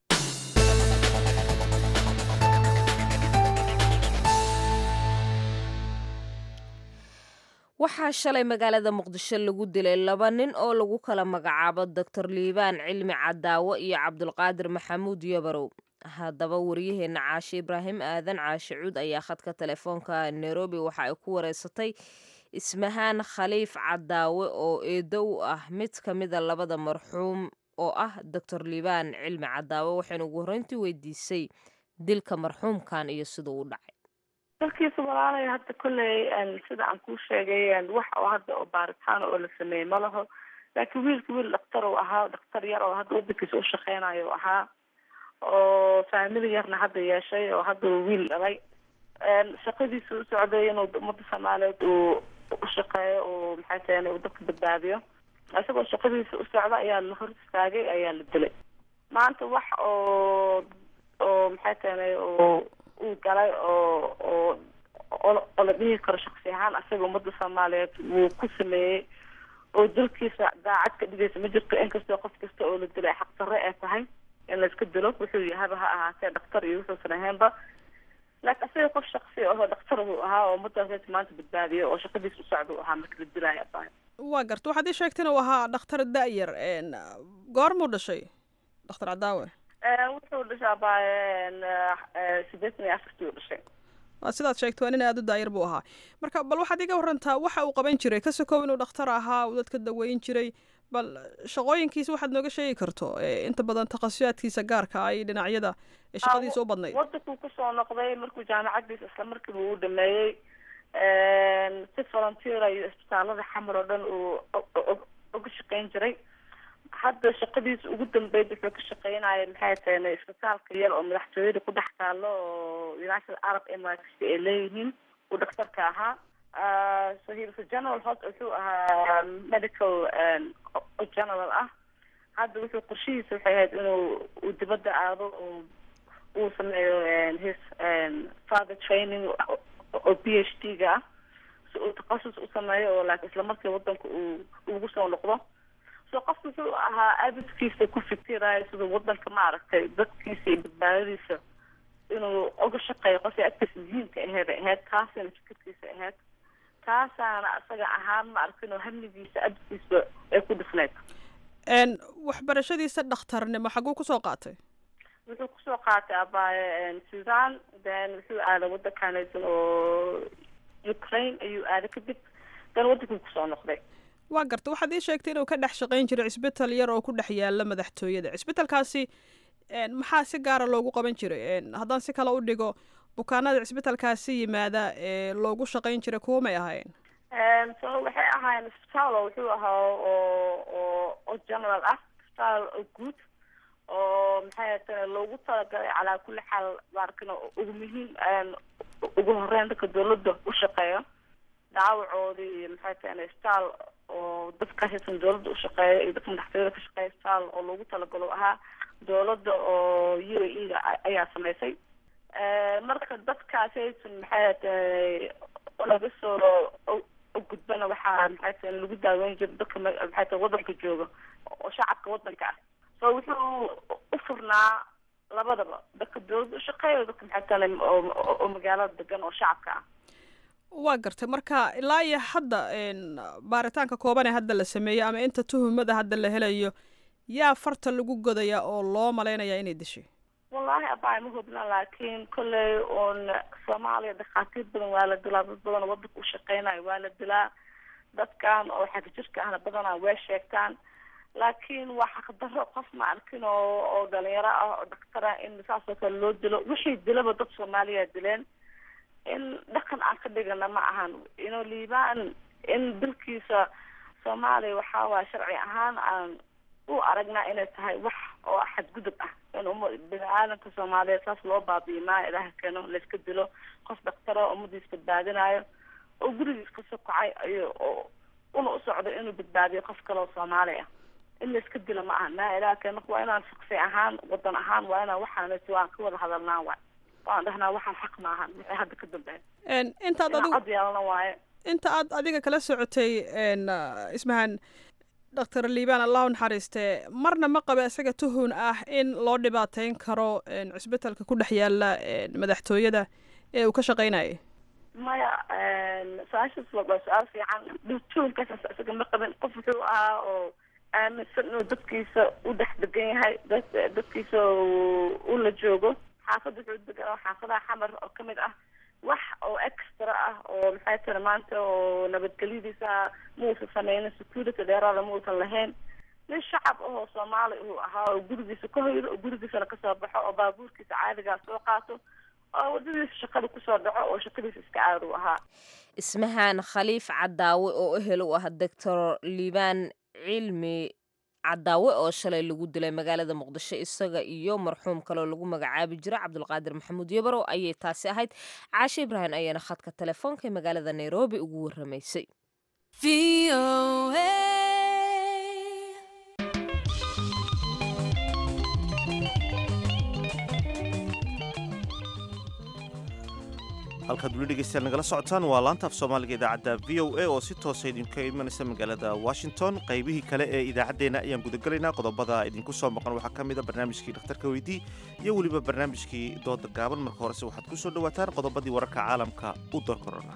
waxaa shalay magaalada muqdisho lagu dilay laba nin oo lagu kala magacaabo doctor liibaan cilmi cadaawo iyo cabdulqaadir maxamuud yabarow haddaba waryaheena caashe ibraahim aadan caashe cuud ayaa khadka telefoonka nairobi waxa ay ku wareysatay ismahaan khaliif cadaawe oo eedo u ah mid ka mida labada marxuum oo ah doctor liibaan cilmi cadaawe waxaynu ugu horreyntii weydiisay dilka marxuumkan iyo siduu u dhacay
dalkiisa walaalay hadda kolley sida aan kuu sheegay wax oo hadda oo baaritaan oo la sameeyey ma laho laakiin wiilka wiil dhaktar uu ahaa dhaktar yar oo hadda wadankiisa u shaqeynayo u ahaa oo faamili yarna hadda yeeshay oo hadda uu wiil dhalay shaqadiisa u socday inuu ummadda soomaaliyeed uu u shaqeeyo uu maxay tahay uu dadka badbaadiyo isagoo shaqadiisa u socda ayaa la hor istaagay ayaa la dilay maanta wax oo oo maxay tahay oo uu galay oo oo oo la dhihi karo shaksi ahaan asaga ummadda soomaaliyeed wuu ku sameeyey oo dalkiisa daacad ka dhigaysa ma jirto inkastoo qof kasta oo la dilay xaq darre ee tahay in layska dilo wuxuu yahaba ha ahaatee dhaktar iyo wuxuusan ahaynba laakiin asaga qof shaksi ahoo dhaktar buu ahaa oo ummaddaas maanta badbaadiyo oo shaqadiisa u socda u ahaa marka la dilaayo tahay
waa garta waxaad ii sheegtay inuu ahaa dhakhtar da-yar goormuu dhashay dhakhtar cadaawe
wuxuu dhashaa baaye sideetan iyo afartii u dhashay
waa sidaad sheegtay waa nin aada u daayar buu ahaa marka bal waxaad iga warantaa waxa uu qaban jiray ka sokow inuu dhakhtar ahaa uu dadka daweyn jiray bal shaqooyinkiisa waxaad nooga sheegi karto inta badan takhasusaadkiisa gaarka ah iyo dhinacyada shaqadiisa u badnayd
wadankuu kusoo noqday markuu jaamacadiisa isla markiiba uu dhameeyey si volunteer iyo isbitaalada xamar oo dhan uu uga shaqeyn jiray hadda shaqadiisa ugu dambeyd wuxuu ka shaqeynaya maxay tahay isbitaalka yar oo madaxtooyada ku dhex taalo oo united arab emirates ay leeyihiin uu dhaktarka ahaa so he was a general hos wuxuu ahaa medical general ah hadda wuxuu qorshihiisa waxay ahayd inuu uu dibadda aado oo uu sameeyo his father training oo p h d ga ah si uu takhasus u sameeyo oo laakiin isla markii wadanka uu ugu soo noqdo so qof wuxuu ahaa abidkiisa ku fikirayo siduu wadanka maaragtay dadkiisa iyo badbaadadiisa inuu uga shaqeeyo qofkii agtiisa muhiimka aheed ay ahayd taasina fikirkiisa ahayd taasaana asaga ahaan ma arkin oo hamligiisa abidkiisa ay ku dhifneyd
waxbarashadiisa dhakhtarnimo xaguu kusoo qaatay
wuxuu kusoo qaatay abaaye sudan then wuxuu aaday wadankanaysan oo ukraine ayuu aaday kadib dan wadankii kusoo noqday
waa garta waxaad ii sheegtay inuu ka dhex shaqayn jiray cisbital yar oo ku dhex yaala madaxtooyada cisbitalkaasi maxaa si gaara loogu qaban jiray haddaan si kale u dhigo bukaanada cisbitalkaasi yimaada ee loogu shaqayn jiray kuwa may ahayn
so waxay ahaayeen isbitaal oo wuxuu ahaa oo oo oo general ah isbitaal oo guud oo maxay tahay loogu talagalay calaa kulli xaal maarkin ugu muhiim ugu horeyn dadka dawladda u shaqeeyo dhaawacoodii iyo maxay tahay isbitaal oo dadka haysan dawladda ushaqeeya iyo dadka madaxtooyada ka shaqeeya isbitaal oo loogu talagalo ahaa dawladda oo u a e da ayaa samaysay marka dadkaasi haysan maxay tahay laga soo gudbana waxaa maxay tahay lagu daaweyn jira dadka maxay tahay wadanka jooga oo shacabka wadanka ah so wuxuu u furnaa labadaba dadka dawladda ushaqeeya dadka maxay tahay oo magaalada degan oo shacabka ah
waa gartay marka ilaa iyo hadda baaritaanka kooban ee hadda la sameeyey ama inta tuhumada hadda la helayo yaa farta lagu godaya oo loo malaynaya inay dishay
wallahi abaa ma hubna laakiin kolley uun soomaaliya dhakhaatiir badan waa la dilaa dad badan oo wadanka u shaqeynayo waa la dilaa dadkan oo xagjirka ahna badanaa way sheegtaan laakiin waa xaqdarro qof ma arkin oo oo dhalinyaro ah oo dhakhtar ah in saasoo kale loo dilo wixii dilaba dad soomaaliya dileen in dhaqan aan ka dhigana ma ahan ino liibaan in dalkiisa soomaaliya waxaa waaya sharci ahaan aan u aragnaa inay tahay wax oo xadgudub ah in uma bini aadamka soomaaliyeed saas loo baabi'i maayo ilaha keeno layska dilo qof dhaktaro ummadiis badbaadinayo oo gurigiis ka sokacay ayo una u socdo inuu badbaadiyo qof kale oo soomaali ah in layska dilo ma aha maa ilaha keeno waa inaan shaksi ahaan wadan ahaan waa inaan waxaanati waan ka wada hadalnaa waay waan dhahnaa waxaan xaq maahan wixii hadda ka dambeeya
intaad adigu
cod yeelana waaye
inta aad adiga kala socotay ismahan doctor liibaan allah u naxariiste marna ma qaba isaga tuhun ah in loo dhibaateyn karo cisbitalka ku dhex yaala madaxtooyada ee uu ka shaqeynayay
maya su-aashaas waa su-aal fiican tuhunkaas isaga ma qabin qof wuxuu ahaa oo aaminsan inuu dadkiisa u dhex degan yahay dadkiisa u la joogo xaafad wuxuu degan xaafadaha xamar oo kamid ah wax oo extra ah oo maxay tiri maanta oo nabadgelyadiisa muusan sameynin security dheeraada muusan lahayn nin shacab ahoo soomaali uu ahaa oo gurigiisa ka hoydo oo gurigiisana kasoo baxo oo baabuurkiisa caadigaa soo qaato oo wadadiisa shaqada kusoo dhaco oo shaqadiisa iska caadi u ahaa
ismahaan khaliif cadaawe oo ehel u ah doctor liibaan cilmi cadaawe oo shalay lagu dilay magaalada muqdisho isaga iyo marxuum kaloo lagu magacaabi jira cabdulqaadir maxamuud yabarow ayay taasi ahayd caashe ibraahim ayaana khadka telefoonka ee magaalada nairobi ugu waramaysay
halkaad weli dhegeystayaal nagala socotaan waa laanta af soomaaliga idaacadda v o a oo si toosa idinka imanaysa magaalada washington qaybihii kale ee idaacaddeenna ayaan gudagelaynaa qodobada idinku soo maqan waxaa ka mid a barnaamijkii dhakhtarka weydii iyo weliba barnaamijkii dooda gaaban marka horese waxaad ku soo dhowaataan qodobadii wararka caalamka u door korona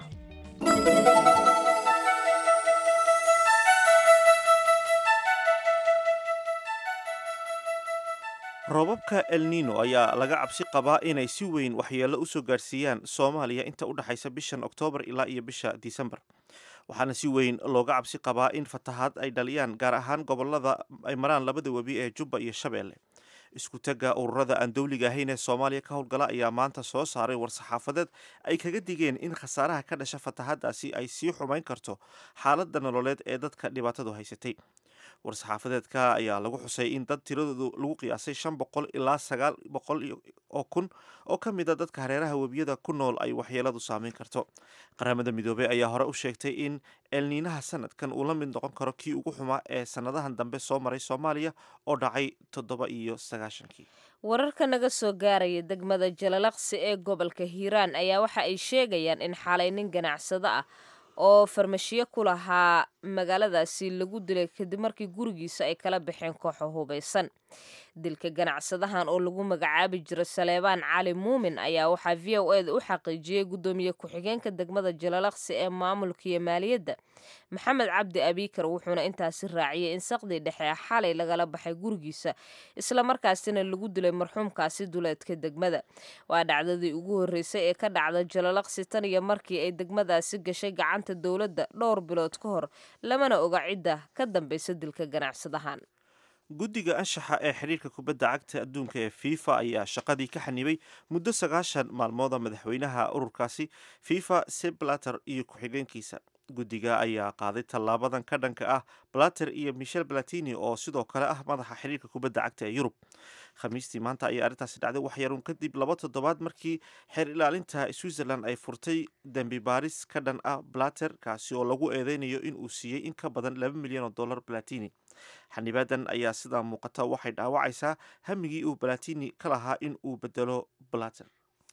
roobabka el nino ayaa laga cabsi qabaa inay si weyn waxyeello u soo gaarsiiyaan soomaaliya inta u dhexaysa bishan oktoobar ilaa iyo bisha disembar waxaana si weyn looga cabsi qabaa in fatahaad ay dhaliyaan gaar ahaan gobolada ay maraan labada webi ee jubba iyo shabeelle isku tagga ururada aan dowliga ahayn ee soomaaliya ka howlgala ayaa maanta soo saaray war-saxaafadeed ay kaga digeen in khasaaraha ka dhasha fatahaadaasi ay sii xumayn karto xaaladda nololeed ee dadka dhibaatadu haysatay war-saxaafadeedka ayaa lagu xusay in dad tiradoodu lagu qiyaasay shan boqol ilaa sagaal boqol oo kun oo ka mid a dadka hareeraha webiyada ku nool ay waxyeeladu saameyn karto qaramada midoobey ayaa hore u sheegtay in elniinaha sanadkan uu la mid noqon karo kii ugu xumaa ee sanadahan dambe soo maray soomaaliya oo dhacay toddoba iyo sagaashankii
wararka naga soo gaaraya degmada jalalaqsi ee gobolka hiiraan ayaa waxa ay sheegayaan in xalay nin ganacsado ah oo farmashiyo ku lahaa magaaladaasi lagu dilay kadib markii gurigiisa ay kala baxeen kooxo hubaysan dilka ganacsadahan oo lagu magacaabi jiro saleebaan cali muumin ayaa waxaa v o eda u xaqiijiyey guddoomiye ku-xigeenka degmada jalalaqsi ee maamulka iyo maaliyadda maxamed cabdi abiikar wuxuuna intaasi raaciyey in saqdii dhexe xalay lagala baxay gurigiisa islamarkaasina lagu dilay marxuumkaasi duleedka degmada waa dhacdadii ugu horreysay ee ka dhacda jalalaqsi tan iyo markii ay degmadaasi gashay gacanta dowladda dhowr bilood ka hor lamana oga cidda ka dambaysa dilka ganacsadahan
guddiga anshaxa ee xidhiirka kubadda cagta adduunka ee fifa ayaa shaqadii ka xanibay muddo sagaashan maalmooda madaxweynaha ururkaasi fifa seblater iyo ku-xigeenkiisa guddiga ayaa qaaday tallaabadan ka dhanka ah blater iyo michel platini oo sidoo kale ah madaxa xidhiirka kubadda cagta ee yurub khamiistii maanta ayaa arrintaasi dhacday waxyaruun kadib laba toddobaad markii xeer ilaalinta switzerland ay furtay dembi baaris ka dhan ah blater kaasi oo lagu eedeynayo in uu siiyey in ka badan laba milyan oo dollar platini xanibaadan ayaa sidaa muuqata waxay dhaawacaysaa hamigii uu balatini ka lahaa in uu bedelo blater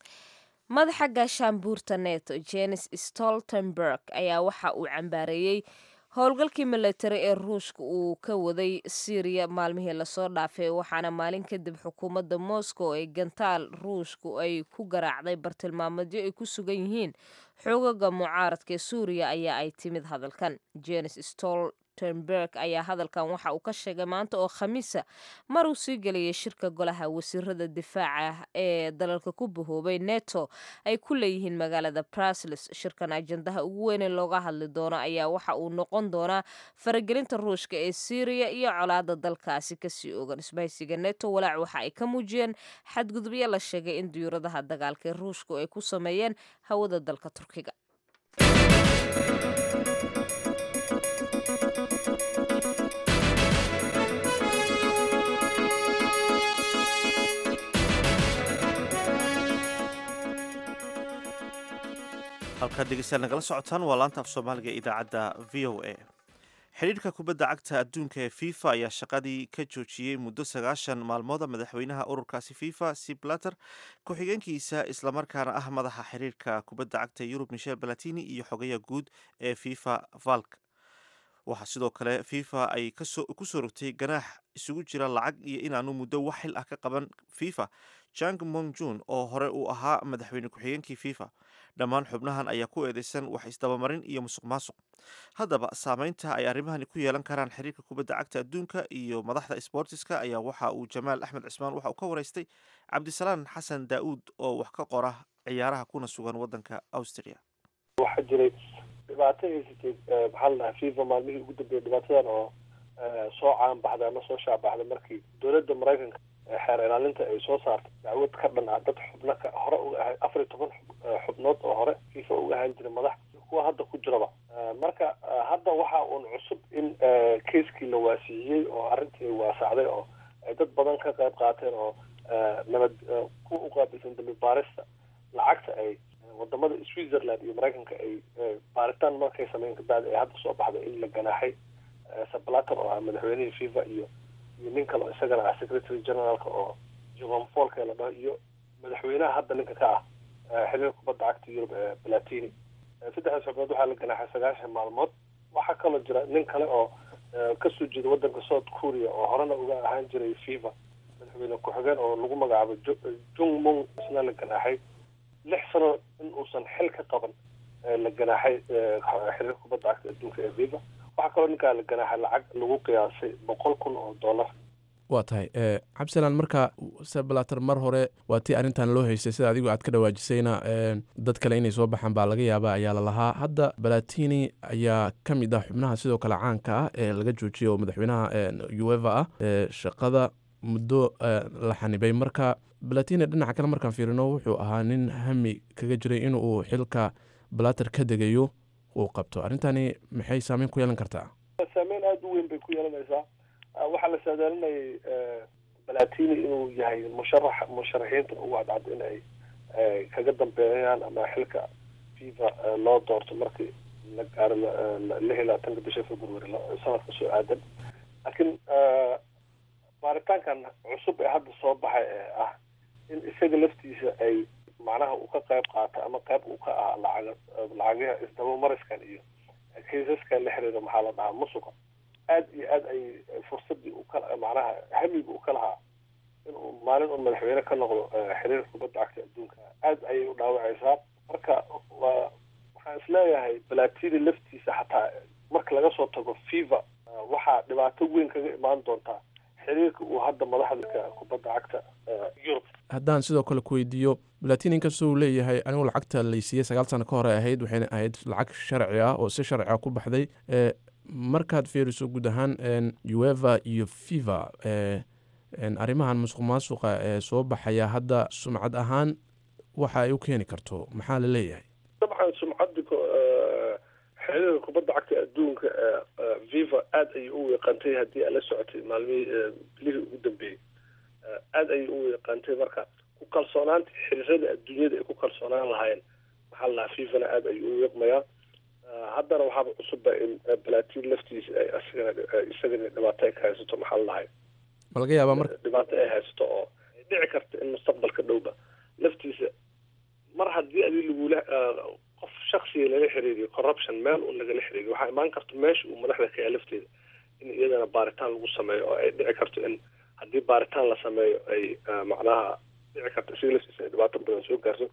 madaxa gaashaanbuurta neto jenis stoltenberg ayaa waxa uu cambaareeyey howlgalkii milatari ee ruushka uu ka waday syriya maalmihii lasoo dhaafay waxaana maalin kadib xukuumadda moscow ee gantaal ruushku ay ku garaacday bartilmaameedyo ay ku sugan yihiin xoogaga mucaaradka ee suuriya ayaa ay timid hadalkan jenis stol tenberg ayaa hadalkan waxa uu ka sheegay maanta oo khamiisa mar uu sii gelayay shirka golaha wasiirada difaaca ee dalalka ku bahoobay neto ay ku leeyihiin magaalada brasles shirkan ajandaha ugu weyn ee looga hadli doono ayaa waxa uu noqon doonaa faragelinta ruushka ee syriya iyo colaada dalkaasi kasii ogan isbahaysiga neto walaac waxa ay ka muujiyeen xadgudubyo la sheegay in diyuuradaha dagaalka ee ruushku ay ku sameeyeen hawada dalka turkiga
halkaad dhegeystayaal nagala socotaan waa laanta af soomaaliga ee idaacadda v o a xidhiirka kubadda cagta adduunka ee fifa ayaa shaqadii ka joojiyey muddo sagaashan maalmooda madaxweynaha ururkaasi fifa siblater ku-xigeenkiisa islamarkaana ah madaxa xiriirka kubadda cagta yurub michel balatini iyo xogeya guud ee fifa valk waxaa sidoo kale fifa ay kusoo rogtay ganaax isugu jira lacag iyo inaanu muddo wax xil ah ka qaban fifa jang mongjun oo hore uu ahaa madaxweyne ku-xigeenkii fifa dhammaan xubnahan ayaa ku eedeysan wax isdabamarin iyo musuq maasuq haddaba saameynta ay arrimahani ku yeelan karaan xiriirka kubadda cagta adduunka iyo madaxda sbortiska ayaa waxa uu jamaal axmed cismaan waxa uu ka wareystay cabdisalaan xasan daa'uud oo wax ka qora ciyaaraha kuna sugan waddanka austria
waxaa jiray dhibaato haysatay maxaa la dhahaa fifa maalmihii ugu dambeeyay dhibaatadan oo soo caan baxday ama soo shaabaxday markii dowladda maraykanka xeer ilaalinta ay soo saartay dacwad ka dhan ah dad xubno ka hore uga ahay afar iyo toban xubnood oo hore fifa uga ahaan jiray madax kuwa hadda ku jiraba marka hadda waxa uun cusub in keiskii la waasiiyey oo arrintii waasacday oo ay dad badan ka qayb qaateen oo nabad ku uqaabilsan dambi baarista lacagta ay wadamada switzerland iyo maraykanka ay baaritaan markay sameyn kabacdi ay hadda soo baxday in la ganaaxay sablater oo ah madaxweynihii fifa iyo iyo nin kale oo isagana ah secretary generaalka oo jovan folka la dhaho iyo madaxweynaha hadda ninka ka ah xiriir kubadda cagta yurub ee platini saddexdaas xubnood waxaa la ganaaxay sagaashan maalmood waxaa kaloo jira nin kale oo kasoo jeeda waddanka south korea oo horena uga ahaan jiray fifa madaxweyne ku-xigeen oo lagu magacaabo jung mung isna la ganaaxay lix sano in uusan xil ka qaban la ganaaxay xiriir kubadda cagta adduunka ee fifa waxaa kaloo ninkaa la ganaaxay lacag lagu qiyaasay boqol kun oo dollar
waa tahay cabdisalaan marka seblater mar hore waa tii arrintan loo haystay sida adigu aad ka dhawaajisayna dad kale inay soo baxaan baa laga yaaba ayaa la lahaa hadda balatini ayaa ka mid ah xubnaha sidoo kale caanka ah ee laga joojiyay oo madaxweynaha ueva ah shaqada muddo la xanibay marka balatini dhinaca kale markaan fiirino wuxuu ahaa nin hami kaga jiray in uu xilka balater ka degayo uu qabto arrintani maxay saameyn ku yeelan kartaa
saameyn aada u weyn bay ku yeelanaysaa waxaa la saadaalinayay balatini inuu yahay musharax musharaxiinta ugu cadcad in ay kaga dambeeyaan ama xilka fifa loo doorto markii la gaaro lix iyo labaatanka bisha february sanadka soo aadan laakiin baaritaankan cusub ee hadda soo baxay ee ah in isaga laftiisa ay macnaha uu ka qayb qaato ama qayb uu ka ah lacag lacagaha isdabamariskan iyo kaysaskan la xiriira maxaa la dhahaa musuqa aad iyo aad ay fursadii u kala macnaha hamiga uu ka lahaa inuu maalin un madaxweyne ka noqdo xiriirka kubadda cagta adduunka aad ayay u dhaawacaysaa marka waa waxaan isleeyahay balatini laftiisa xataa marka laga soo tago fifa waxaa dhibaato weyn kaga imaan doontaa xiriirka uu hadda madaxda kubadda cagta yurub
haddaan sidoo kale ku weydiiyo balatini inkastoo uu leeyahay anigu lacagta laysiiyey sagaal sano ka hore ahayd waxayna ahayd lacag sharci ah oo si sharci ah ku baxday markaad fiiriso guud ahaan ueva iyo fifa arrimahan musuq maasuqa ee soo baxaya hadda sumcad ahaan waxa ay u keeni karto maxaa la leeyahay
dabcan sumcadda xiriirka kubadda cagta adduunka viva aada ayay u weeqantay haddii aad la socotay maalmihii bilihii ugu dambeeyey aada ayay u weeqantay marka ku kalsoonaanta xiriirada adduunyada ay ku kalsoonaan lahaayeen maxaa la dhahaa fifana aada ayuu u weeqmayaa haddana waxaaba cusubba in balatin laftiisa ay isagana isagana dhibaato ay ka haysato maxaa la dhahay
ma laga yaabaa marka
dhibaato ay haysato oo ay dhici karta in mustaqbalka dhowba laftiisa mar haddii adi lagula qof shaksiga laga xiriiriyo corruption meel un lagala xiriiriyo waxaa imaan karta meesha uu madaxda ka yahay lafteeda in iyadana baaritaan lagu sameeyo oo ay dhici karto in haddii baaritaan la sameeyo ay macnaha dhici karto isaga laftiisa ay dhibaato badan soo gaarto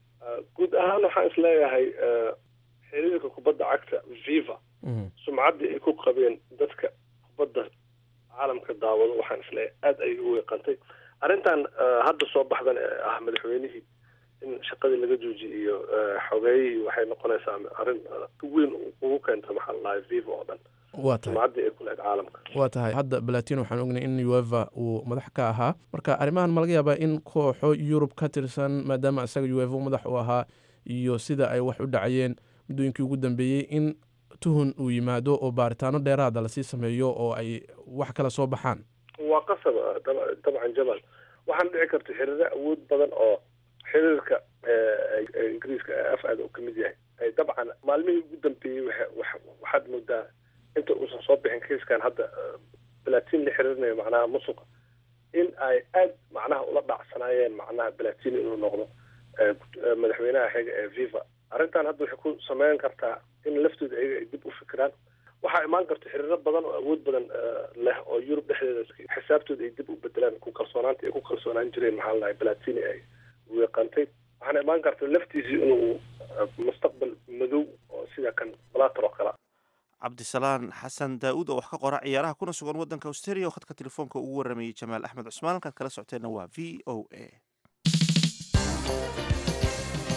guud ahaan waxaan isleeyahay xiriirka kubadda cagta viva sumcaddii ay ku qabeen dadka kubadda caalamka daawado waxaan isleeyahay aada ayay u weeqantay arrintan hadda soo baxdan ee ah madaxweynihii in shaqadii laga joojiyay iyo xogeeyihii waxay noqonaysaa arrin weyn ugu keenta maxaa la dhahay viva oo dhan
waa tahay
sumcaddii ay ku lahayd caalamka
waa tahay hadda balatin waxaan ognay in ueva uu madax ka ahaa marka arrimahan ma laga yaabaa in kooxo yurub ka tirsan maadaama isaga ueva madax u ahaa iyo sida ay wax u dhacayeen muddooyinkii ugu dambeeyey in tuhun uu yimaado oo baaritaano dheeraada lasii sameeyo oo ay wax kala soo baxaan
waa qasab dabcan jamal waxaana dhici karta xiriiro awood badan oo xiriirka ingiriiska af aada uu ka mid yahay ay dabcan maalmihii ugu dambeeyey waxaad moodaa inta uusan soo bixin kiiskan hadda balatin la xiriirinayo macnaha musuqa in ay aad macnaha ula dhacsanaayeen macnaha balatin inuu noqdo madaxweynaha xiga ee viva arrintan hadda waxay ku sameyn kartaa in laftooda ayaga ay dib u fikiraan waxaa imaan karta xiriiro badan oo awood badan leh oo yurub dhexdeeda xisaabtooda ay dib u bedelaan ku kalsoonaanta ay ku kalsoonaan jireen maxaa ladahay balatini ay weeqantay waxaana imaan karta laftiisii inuu mustaqbal madow oo sida kan balater oo kale
cabdisalaan xasan daa-uud oo wax ka qora ciyaaraha kuna sugan waddanka australia oo khadka telefoonka ugu waramayey jamaal axmed cusmaan halkaad kala socoteenna waa v o a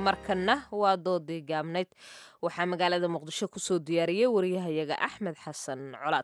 markanna waa doodii gaabnayd waxaa magaalada muqdisho kusoo diyaariyey wariyahayaga axmed xasan colaad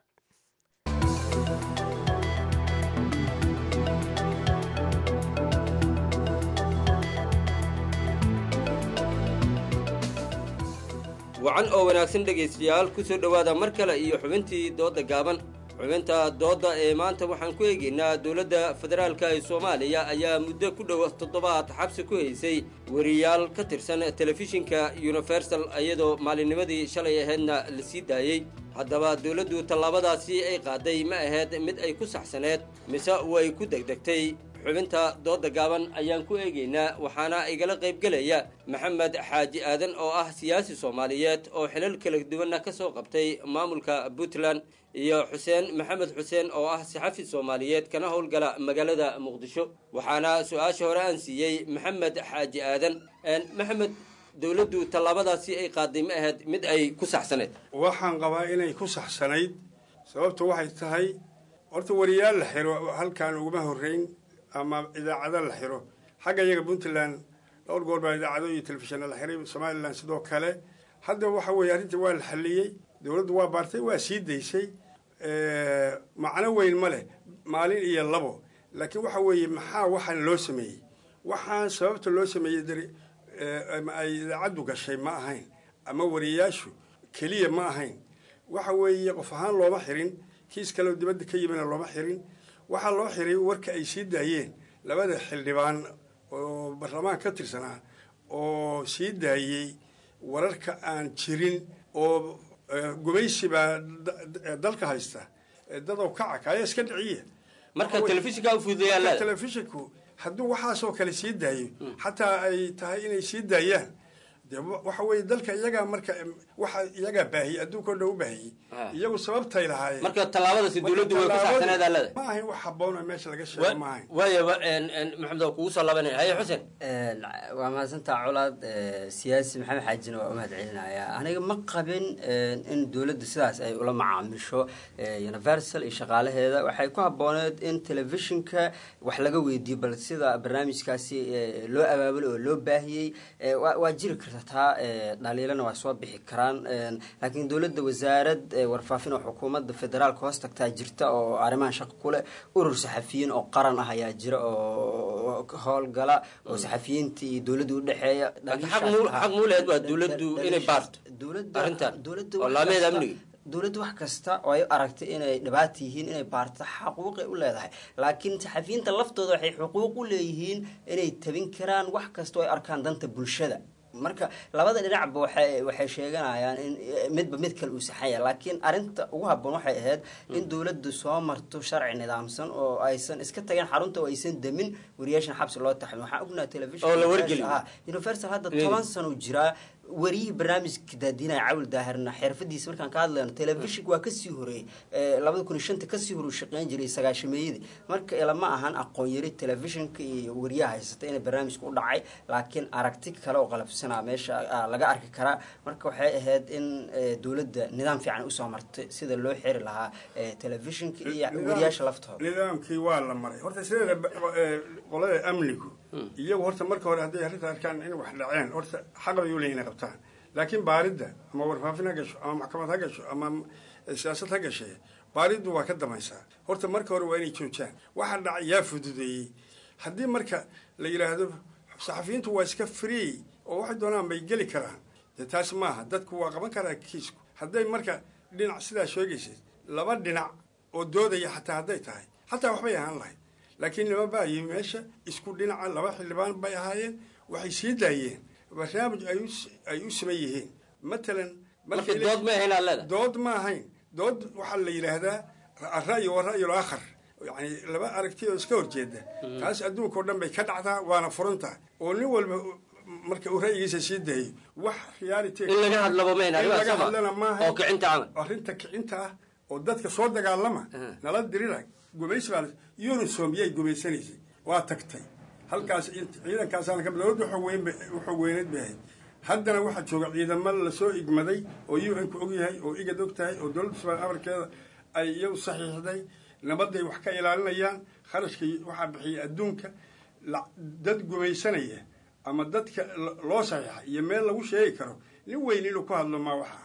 wacan oo wanaagsan dhegaystayaal ku soo dhowaada mar kale iyo xubintii doodda gaaban xubinta doodda ee maanta waxaan ku eegaynaa dowladda federaalka ee soomaaliya ayaa muddo ku dhow toddobaad xabsi ku haysay wariyaal ka tirsan telefishinka universal iyadoo maalinnimadii shalay ahaydna la sii daayey haddaba dowladdu tallaabadaasi ay qaaday ma ahayd mid ay ku saxsaneed mise way ku degdegtay xubinta doodda gaaban ayaan ku eegaynaa waxaana igala qaybgelaya maxamed xaaji aadan oo ah siyaasi soomaaliyeed oo xilal kala duwanna ka soo qabtay maamulka puntland iyo xuseen maxamed xuseen oo ah saxafi soomaaliyeed kana howlgala magaalada muqdisho waxaana su-aasha hore aan siiyey maxamed xaaji aadan maxamed dowladdu tallaabadaasi ay qaaday ma ahayd mid ay ku saxsaneed
waxaan qabaa inay ku saxsanayd sababtu waxay tahay horta wariyaal la xiro halkaan uguma horreyn ama idaacado la xiro xagga iyaga puntland dhowr goor baa idaacado iyo telefishinna la xiray somalilan sidoo kale hadda waxa weeye arrinta waa la xalliyey dowladdu waa baartay waa sii daysay macno weyn ma leh maalin iyo labo laakiin waxa weeye maxaa waxaan loo sameeyey waxaan sababta loo sameeyey dari ay idaacaddu gashay ma ahayn ama wariyayaashu keliya ma ahayn waxa weeye qof ahaan looma xirin kiis kaleo dibadda ka yimina looma xirin waxaa loo xiray warka ay sii daayeen labada xildhibaan oo baarlamaan ka tirsanaa oo sii daayey wararka aan jirin oo gumaysi baa dalka haysta dadoo kaca kaaya iska dhiciya
marka telefishinka ufududeeyaa
telefishinku hadduu waxaasoo kale sii daayo xataa ay tahay inay sii daayaan de waxa weeye dalka iyagaa marka waxa iyagaa baahiyey adduunkao dhan u baahiyey iyagu sababtay lahaayeen
marka tallaabadaasi dowladdu way ku saxsaneed aalada
ma ahayn wax habboon oo meesha laga sheego ma ahayn
waayaba maxamed waa kugu soo laabanaya haye xuseen
waa mahadsantaa colaad siyaasi maxamed xaajina waa u mahad celinaya aniga ma qabin in dowladda sidaas ay ula macaamisho universal iyo shaqaalaheeda waxay ku habbooneed in telefishinka wax laga weydiiyo bal sida barnaamijkaasi loo abaabulo oo loo baahiyey waa jiri karta taa dhaliilana waa soo bixi karaan laakiin dowladda wasaarad warfaafin oo xukuumadda federaalka hoos tagtaa jirta oo arrimahan shaqo ku leh urur saxafiyiin oo qaran ah ayaa jira oo howlgala oo saxafiyiinta iyo dowladda udhexeeya
xaq muuleed waa dowladdu inay baarto arrintan oo laameeda amniga
dowladda wax kasta oo ay aragtay inay dhibaata yihiin inay baarto xaquuqay u leedahay laakiin saxafiyiinta laftooda waxay xuquuq u leeyihiin inay tabin karaan wax kasta oo ay arkaan danta bulshada marka labada dhinacba waxay waxay sheeganayaan in midba mid kale uu saxan yahay laakiin arrinta ugu habboon waxay ahayd in dowladdu soo marto sharci nidaamsan oo aysan iska tagin xarunta oo aysan demin wariyaashan xabsi loo taxmin waxaan ognaha telefishin
oo la wargeliyo
universal hadda toban sano jiraa wariyihii barnaamijka daadinaya cawil daahirna xirfadiisa markaan ka hadlayno telefishink waa kasii horeeyey labada kun iyo shanta kasii hore uu shaqeyn jiray sagaashameeyadii marka ilama ahan aqoon yari telefishinka iyo wariyaha haysata inay barnaamijka u dhacay laakiin aragti kale oo qalabsanaa meesha laga arki karaa marka waxay ahayd in dowladda nidaam fiican usoo martay sida loo xiri lahaa telefishinka iyo wariyaasha laftooda
nidaamkii waa la maray horta sideeda qolada amnigu iyagu horta marka hore hadday arrinta arkaan in wax dhaceen horta xaq bay u leeyihin inay qabtaan laakiin baaridda ama warfaafin ha gasho ama maxkamad ha gasho ama siyaasad ha gashee baariddu waa ka damaysaa horta marka hore waa inay joojaan waxa dhacay yaa fududeeyey haddii marka la yidhaahdo saxafiyiintu waa iska free oo waxay doonaan bay geli karaan dee taas maaha dadku waa qaban karaa kiisku hadday marka dhinac sidaa sheegaysid laba dhinac oo doodaya xataa hadday tahay xataa waxbay ahaan lahayd laakiin nima baa yimi meesha isku dhinaca laba xildhibaan bay ahaayeen waxay sii daayeen barnaamij ay u siman yihiin matalan
dood ma ahayn aalada
dood ma ahayn dood waxaa la yidhaahdaa ara'yi wa ra'yul aakhar yani laba aragti oo iska horjeeda taas adduunka oo dhan bay ka dhacdaa waana furantaa oo nin walba marka uu ra'yigiisa sii daayo wax reality
in laga hadlaba mayn
in laga hadlana maaha
oo kicinta camal
arrinta kicinta ah oo dadka soo dagaalama nala dirira gumaysi baa unisom yay gumaysanaysay waa tagtay halkaas ciidankaasaan ka dowladda wuxuu weyneed bay ahayd haddana waxaa jooga ciidamo lasoo igmaday oo u n ku og yahay oo igad og tahay oo dowladda soomaaliya amarkeeda ay iyagu saxiixday nabadday wax ka ilaalinayaan kharashka waxaa bixiya adduunka dad gumaysanaya ama dadka lo- loo saxiixa iyo meel lagu sheegi karo nin weyn inuu ku hadlo ma waxa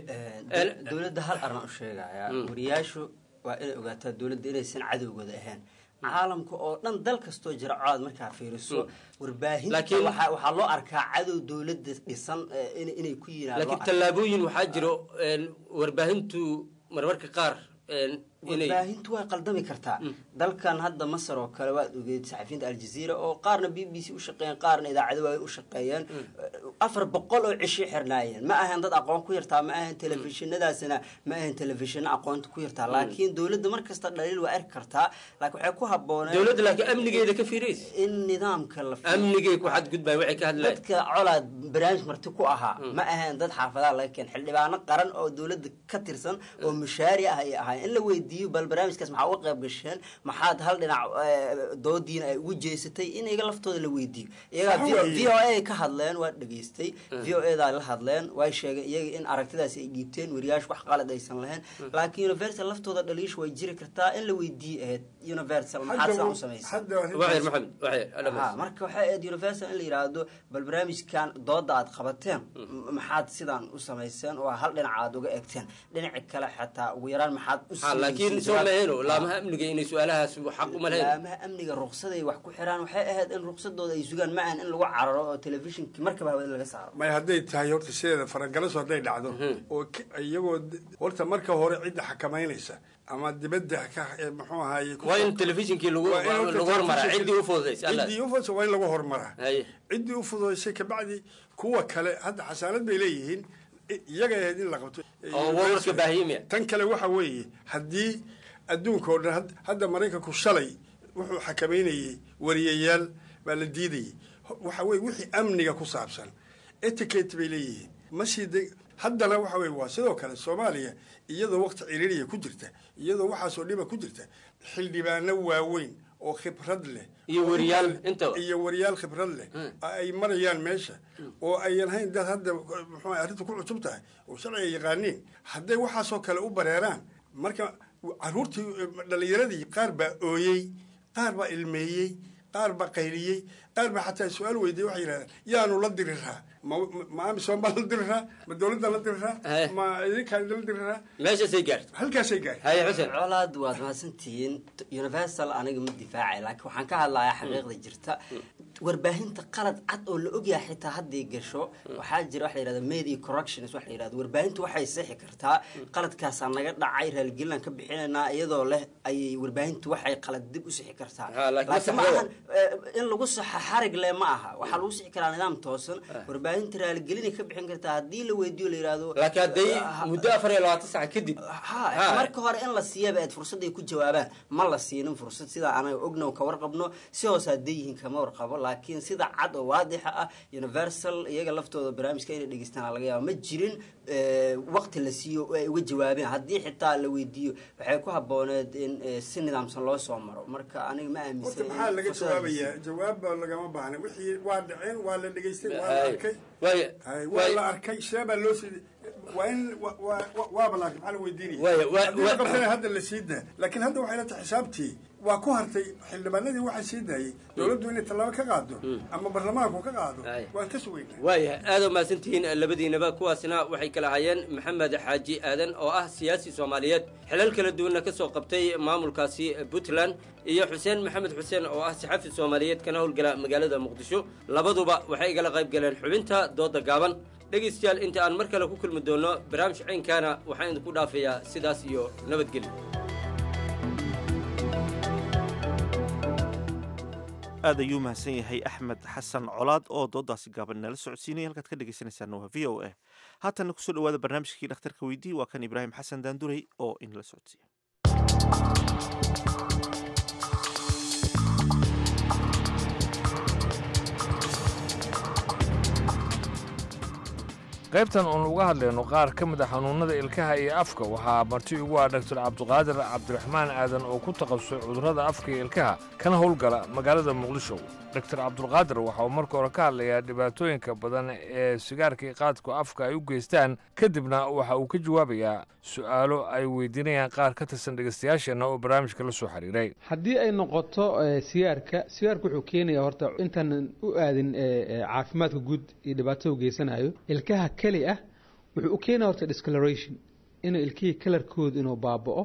dowladda hal arrin u sheegaya wariyaashu waa inay ogaataa dowladda inaysan cadowgooda ahayn caalamka oo dhan dal kastoo jira colaad markaa fiiriso warbaahinta
Laakiin-
waxaa waxaa loo arkaa cadow dowladda dhisan eh, in- inay ku yihiin
laakiin tallaabooyin waxaa jiro een, warbaahintu marmarka qaar een, inay
warbaahintu way qaldami kartaa dalkan hadda masar oo kale waad ogeed saxafiyiinta aljazeera oo qaarna b b c u shaqeeyeen qaarna idaacado waay u shaqeeyeen afar boqol oo cishi xirnaayeen ma ahan dad aqoon ku yartaa ma ahan telefishinadaasina ma ahan telefishino aqoonta ku yartaa laakiin dowladda mar kasta dhaliil waa arki kartaa laakiin waxay ku habbooneen
dowladda laakiin amnigeeda ka fiiraysa
in nidaamka la
amnigay ku xadgudbay waxay ka hadlayaan
dadka colaad barnaamij marti ku ahaa ma ahayn dad xaafadaha laga keen xildhibaano qaran oo dowladda ka tirsan oo mushaari ah ay ahaayeen in la weydiiyo bal barnaamijkaas maxaa uga qayb gasheen maxaad hal dhinac eh, doodiina ay ugu jeesatay in iyaga laftooda la weydiiyo iyagaa
Waxa
v
weeye-
o a ka hadleen waa dhegaystay v o eda la hadleen way sheegeen iyaga in aragtidaasi ay dhiibteen wariyaashu wax qalad aysan lahayn laakiin universal laftooda dhaliish way jiri kartaa in la weydiiyo ahayd universal maxaad sidan u samaysay
waxyar maxamed waxyar alla
Ha, marka waxay ahayd universal in la yidhaahdo bal barnaamijkan dooda aad qabateen m- maxaad sidan u samayseen oo hal dhinac aad uga egteen dhinaci kale xataa ugu yaraan maxaad u
Ha, laakiin
siinayseen
soo
jawaab-
mahelo laamaha amniga inay su-aalahaas xaq uma lahayn
laamaha amniga ruqsaday wax ku xiraan waxay ahayd in ruqsadooda ay sugaan ma ahan in lagu cararo oo telefishinki markaba hawada laga saaro
may hadday tahay horta sideeda faragalaso hadday dhacdo oo k- iyagoo d- horta marka hore cidda xakamaynaysa ama dibadda ka eh, muxuu ahaaye ku-
Waa in telefishinkii lagu-
Waa in horta
lagu hormaraa,
telefishinkii-
ciddii u fududaysay, alla.
ciddii u fududaysay waa in lagu hormaraa
Haye.
ciddii u fududaysay kabacdi kuwa kale hadda xasaanad bay leeyihiin i- iyaga ahayd in la qabto
Oo warwarka baahiyimaya.
tan kale waxa weeye haddii adduunka oo dhan had- hadda maraykanku shalay wuxuu xakamaynayey wariyayaal baa la diidayey Ho- waxa weye wixii amniga ku saabsan etiquette bay leeyihiin ma sii de haddana waxa weye waa sidoo kale soomaaliya iyadoo waqti ciriiriya ku jirta iyadoo waxaasoo dhiba ku jirta xildhibaano waaweyn oo khibrad leh
Iyo
oo
wariyaal
inta-
intaba.
iyo wariyaal khibrad leh ay marayaan meesha oo ayan hayn dad hadda muxuu ahay arrintu ku cusub tahay oo sharciga yaqaaniin hadday waxaasoo kale u bareeraan marka caruurtii dhalinyaradii qaar baa ooyey qaar baa ilmeeyey qaar baa qayliyey qaar baa xataa su-aal weydiiyey waxay yidhahdeen yaanu la diriraa ma ma amisom baa la diriraa ma dowladda la diriraa ma idinkaan la diriraa
meeshaasay gaartay
halkaasay gaartay
haye xuseen
colaad waad mahadsantihiin universal aniga ma difaacay laakiin waxaan ka hadlayaa xaqiiqda jirta warbaahinta qalad cad oo la ogyahay xitaa hadday gasho waxaa jira waxa la yidhahda media corrections waxa la yidhahda warbaahintu waxay sixi kartaa qaladkaasaa naga dhacay raalgelinaan ka bixinaynaa iyadoo leh ayay warbaahintu waxay qalad dib u sixi kartaa
Ha, laakiin
laakiin ma
saxdada.
ahan eh, in lagu saxa xarig leh ma aha waxaa lagu sixi karaa nidaam toosan warbaahinta raalgelinay ka bixin kartaa haddii la weydiiyo la yidhaahdo
laakiin hadday
ah,
muddo afar iyo labaatan sac kadib
ha marka hore in la siiyaba aad fursad ay ku jawaabaan ma la siinin fursad sidaa anaga ognow ka warqabno si hoos hadday yihiin kama warqabo laakiin sida cad oo waadixa ah universal iyaga laftooda barnaamijka inay dhegeystaan laga yaaba ma jirin eh, waqti la siiyo oo ay uga jawaabeen haddii xitaa la weydiiyo waxay ku habooneed in eh, si nidaamsan loo soo maro marka aniga ma
horta
aaminsan in
maxaa laga
fursadaas la
jawaabayaa jawaabba lagama baahna wixii waa dhaceen waa la dhegaystay waa la
Haye.
arkay
Waaya.
Haye, waa
Waaya.
la arkay see baa loo sii waa in wa- wa- wa- waaba la arkay maxaa la weydiinaya
Waaya, waa-
haddii la
waa-
qabtana hadda la sii daa laakiin hadda waxay la tahay xisaabtii waa ku hartay xildhibaanadii waxaa sii daayey dowladdu inay tallaabo ka qaado ama baarlamaanku ka qaado waan ka sugaynaa
waayahay aad oo mahadsantihiin labadiinaba kuwaasna waxay kala hayeen maxamed xaaji aadan oo ah siyaasi soomaaliyeed xilal kala duwanna ka soo qabtay maamulkaasi puntland iyo xuseen maxamed xuseen oo ah saxafi soomaaliyeed kana howlgala magaalada muqdisho labaduba waxay igala qayb galeen xubinta dooda gaaban dhegaystayaal inta aan mar kale ku kulmi doono barnaamij ciynkaana waxaan idinku dhaafayaa sidaas iyo nabadgelyo
aad ayuu mahadsan yahay axmed xasan colaad oo doodaasi gaaban nala socodsiinaya halkaad ka dhegeysaneysaan waa v o a haatanna kusoo dhawaada barnaamijkii dhakhtarka weydii waa kan ibraahim xasan daanduray oo inala socodsiiya
qaybtan uun uga hadlayno qaar ka mid a xanuunnada ilkaha iyo afka waxaa marti ugu ah dhaktar cabdiqaadir cabdiraxmaan aadan oo ku takhasusay cudurrada afka iyo ilkaha kana howlgala magaalada muqdisho dhaktar cabdulqaadir waxa uu marka hore ka hadlayaa dhibaatooyinka badan ee sigaarka iyo qaadku afka ay u geystaan kadibna waxa uu ka jawaabayaa su'aalo ay weydiinayaan qaar ka tirsan dhegaystayaasheenna oo barnaamijka la soo xiriiray
haddii ay noqoto eh, sigaarka sigaarka wuxuu keenayaa horta intaanan u aadin eh, eh, caafimaadka guud iyo dhibaatada u geysanayo ilkaha keli ah wuxuu u keenaya horta discoloration inuu ilkihii kalarkooda inuu baaba'o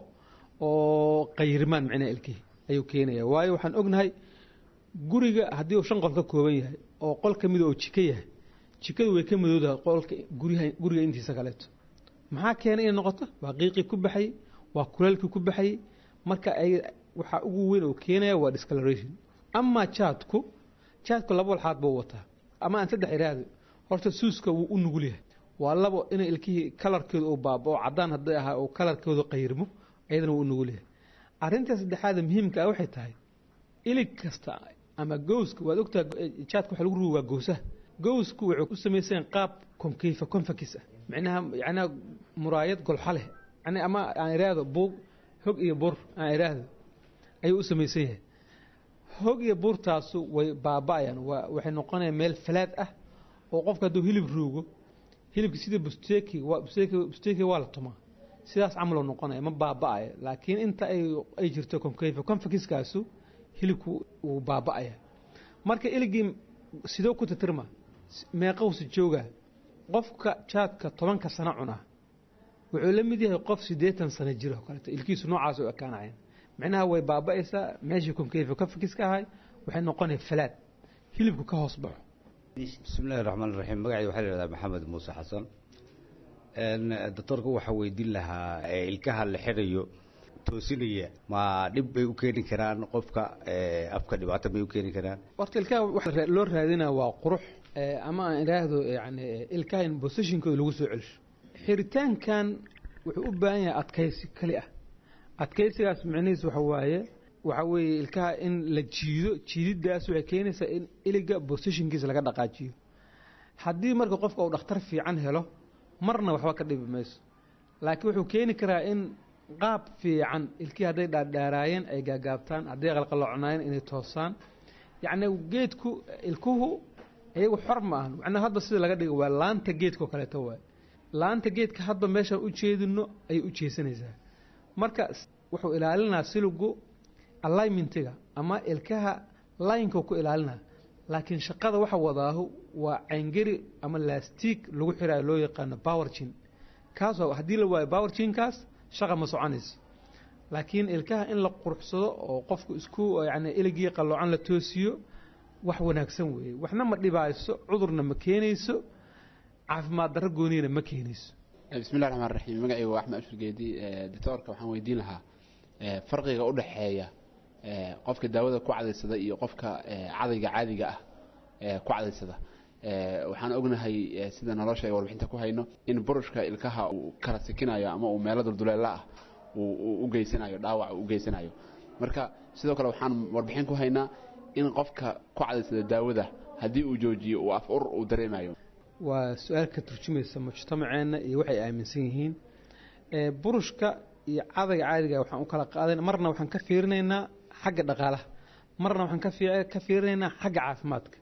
oo qayrimaan micnaha ilkihii ayuu keenaya waayo waxaan ognahay guriga haddii uu shan qol ka kooban yahay oo qol ka mida oo jiko yahay jikadu way ka madowdahay qolka guryaha guriga intiisa kaleeto maxaa keenay inay noqoto waa qiiqii ku baxayey waa kuleelkii ku baxayey marka ay waxaa ugu weyn oo keenaya waa discoloration ama jaadku jaadku laba walxaad buu wataa ama aan saddex iraahdo horta suuska wuu u nugul yahay waa labo inay ilkihii kalarkooda uu baabao caddaan hadday ahaa oo kalarkooda qayrmo ayadana wuu u nugul yahay arrinta saddexaada muhiimka ah waxay tahay ilig kasta ama gowska waad ogtahay jaadka waxa lagu rugi waa gowsaha gowsku wuxuu ku samaysan qaab concave convex ah micnaha yacnaa muraayad golxa leh yani ama aan iraahdo buug hog iyo bur aan iraahdo ayuu u samaysan yahay hog iyo burtaasu way baaba'ayaan waa waxay noqonayaan meel falaad ah oo qofka hadduu hilib ruugo hilibka sida busteki waa busteki busteki waa la tumaa sidaas camaloo noqonaya ma baaba'aya laakiin inta ay ay jirto concave convexkaasu hilibku wuu baaba'aya marka iligii sidoo ku titirma meeqowsi jooga qofka jaadka tobanka sano cunaa wuxuu la mid yahay qof siddeetan sano jiro oo kaleeto ilkiisu noocaas u ekaanayaan micnaha way baaba'aysaa meeshii concave convex ka ahay waxay noqonaya falaad hilibku ka hoos baxo
bismillahi raxmaan raxiim magacay waxaa la yidhahdaa maxamed muuse xasan doctorka waxaa weydiin lahaa ee ilkaha la xirayo toosinaya ma dhib bay u keeni karaan qofka ee, afka dhibaato may u keeni karaan
horta ilkaha waxa ra- loo raadinaya waa qurux eh, ama aan idhaahdo yani ilkaha in positionkooda lagu soo celsho xiritaankan wuxuu u baahan yahay adkaysi keli ah adkaysigaas micnihiis waxa waaye waxa weeye ilkaha in la jiido jiididaas waxay keenaysaa in iliga positionkiisa laga dhaqaajiyo haddii marka qofka uu dhakhtar fiican helo marna waxba ka dhibi mayso laakiin wuxuu keeni karaa in qaab fiican ilkii hadday dhaadhaaraayeen ay gaagaabtaan hadday qalqaloocnaayeen inay toosaan yacni geedku ilkuhu iyagu xor ma ahan macnaha hadba sida laga dhigo waa laanta geedka oo kaleeto waay laanta geedka hadba meeshaan u jeedino ayay u jeesanaysaa marka s- wuxuu ilaalinaa siligu alignmentiga ama ilkaha laynka ku ilaalinaa laakiin shaqada waxa wadaahu waa cayngeri ama lastiig lagu xiraayo loo yaqaano powerjin kaas waa haddii la waayo powerjinkaas shaqa ma soconayso laakiin ilkaha in la quruxsado oo qofku isku yani iligii qalloocan la toosiyo wax wanaagsan weeye waxna ma dhibayso cudurna ma keenayso caafimaad darro gooniyana ma keenayso
bismillahi raxmaan raxiim magacayga waa axmed ashur geedi doctoorka waxaan weydiin lahaa eh, farqiga u dhexeeya eh, qofka daawada ku cadaysada iyo qofka eh, cadayga caadiga ah ee ku cadaysada Eh, waxaan ognahay eh, sida nolosha ay warbixinta ku hayno in burushka ilkaha uu kala sikinayo ama uu meelo dulduleela ah uu uu u geysanayo dhaawac uu u geysanayo marka sidoo kale waxaan warbixin ku haynaa in qofka ku cadaysada daawada haddii uu joojiyo uu af ur uu dareemayo
waa su-aal ka turjumaysa mujtamaceenna iyo waxay aaminsan yihiin ee burushka iyo cadayga caadiga waxaan u kala qaadan marna waxaan ka fiirinaynaa xagga dhaqaalaha marna waxaan ka fii- ka fiirinaynaa xagga caafimaadka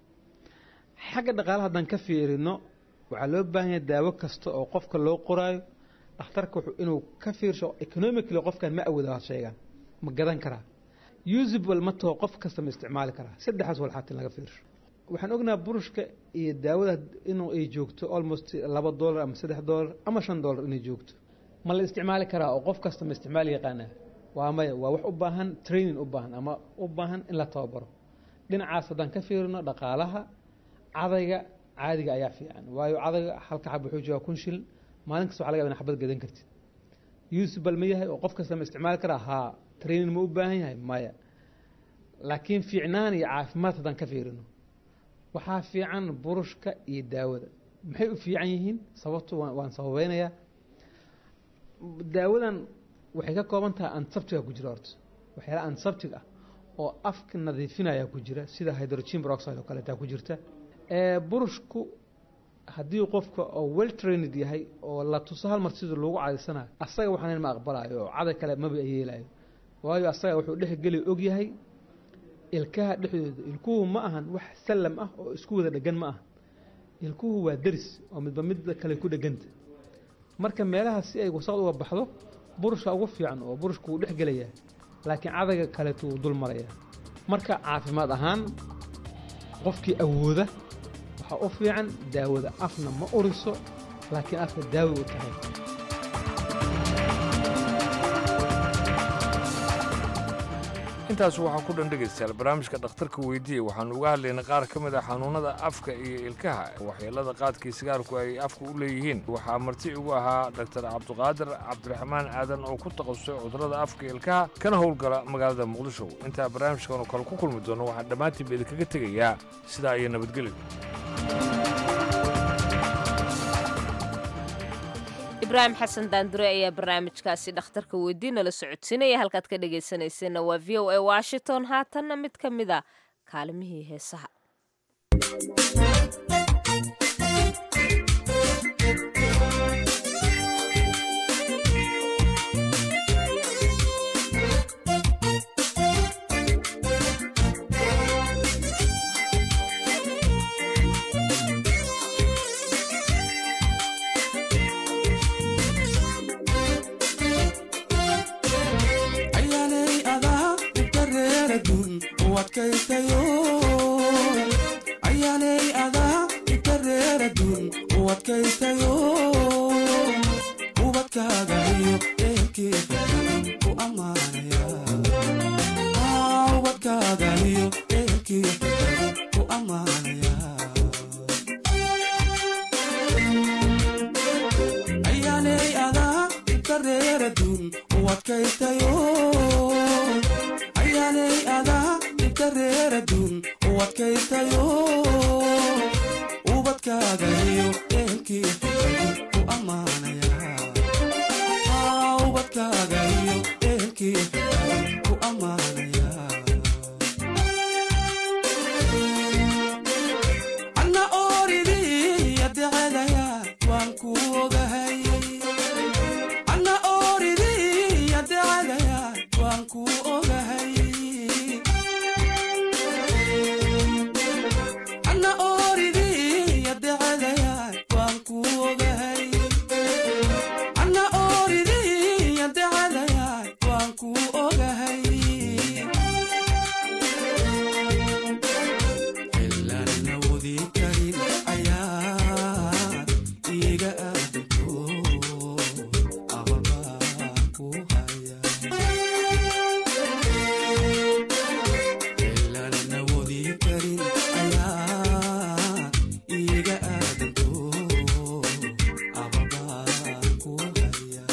xagga dhaqaalaha haddaan ka fiirino waxaa loo baahan yahay daawo kasta oo qofka loo qoraayo dhakhtarka wuxuu inuu ka fiirsho economically qofkan ma awooda had sheegaan ma gadan karaa usable ma taho qof kasta ma isticmaali karaa saddexaas walxaat in laga fiirsho waxaan ognaha burushka iyo daawada inuu ay joogto almost laba dollar ama saddex dollar ama shan dollar inay joogto ma la isticmaali karaa oo qof kasta ma isticmaali yaqaanaa waa maya waa wax u baahan training u baahan ama u baahan in la tababaro dhinacaas haddaan ka fiirino dhaqaalaha cadayga caadiga ayaa fiican waayo cadayga halka xab wuxuu joogaa kun shilin maalin kasta waxa laga yaabaa in xabad gadan kartid usable ma yahay oo qof kasta ma isticmaali karaa haa training ma u baahan yahay maya laakiin fiicnaan iyo caafimaad haddaan ka fiirino waxaa fiican burushka iyo daawada maxay u fiican yihiin sababtu waan waan sababeynayaa daawadan waxay ka kooban tahay antiseptiga ku jira horta waxyaala antiseptic ah oo afka nadiifinaya ku jira sida hydrogen peroxide oo kaleetaa ku jirta ee burushku haddii qofka oo well trained yahay oo la tuso hal mar sida loogu cadaysanayo asaga waxaan ma aqbalayo oo caday kale maba yeelayo waayo asaga wuxuu dhexgeli og yahay ilkaha dhexdooda ilkuhu ma ahan wax sallam ah oo isku wada dhegan ma aha ilkuhu waa deris oo midba midda kale ku dheganta marka meelaha si ay wasaqd uga baxdo burushka ugu fiican oo burushka wuu dhex gelayaa laakiin cadayga kaleetu wuu dul marayaa marka caafimaad ahaan qofkii awooda waxaa u fiican daawada afna ma uriso laakiin afka daawi u tahay
intaas waxaa ku dhan dhegaystayaal barnaamijka dhakhtarka weydiiya waxaanu uga hadlaynay qaar ka mid ah xanuunada afka iyo ilkaha waxyeelada qaadkii sigaarku ay afka u leeyihiin waxaa marti ugu ahaa dhaktar cabduqaadir cabdiraxmaan aadan oo ku takhasusay cudurrada afka iyo ilkaha kana howlgala magaalada muqdisho intaa barnaamijkan oo kale ku kulmi doono waxaan dhammaantiinba idinkaga tegayaa sidaa iyo nabadgelyo
ibraahim xasan daandure ayaa barnaamijkaasi dhakhtarka weydii nala socodsiinaya halkaad ka dhegaysanayseena waa v o a washington haatanna mid ka mid a kaalimihii heesaha
ayaanay adaa utareeradun u adkaystayo ayaanay adaa utareeradun u adkaystayo ubadkaaga iyo eelkeeda ku ammaanaya Ah, ubadkaaga iyo eelkeeda ku ammaanaya ayaanay adaa utareeradun u adkaystayo ayaanay adaa itareeradun u adkaystayo ubadkaaga iyo eelkeeda ku ammaanaya Ah, ubadkaaga iyo eelkeeda ku ammaanaya anna ooridii adecadaya waan ku ogahay anna ooridii adecadaya waan ku ogahay anna ooridii adecadaya waan ku ogahay anna ooridii adecadaya waan ku ogahay ilaan awoodi karin ayaa iga aadanto ababaa ku haya ilaan awoodi karin ayaa iga aadanto ababaa ku haya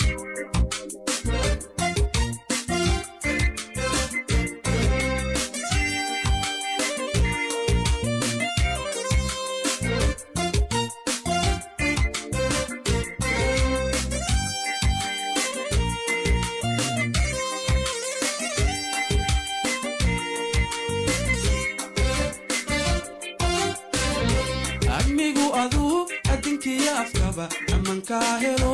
admigu aduu adinkiya afkaba amankaa helo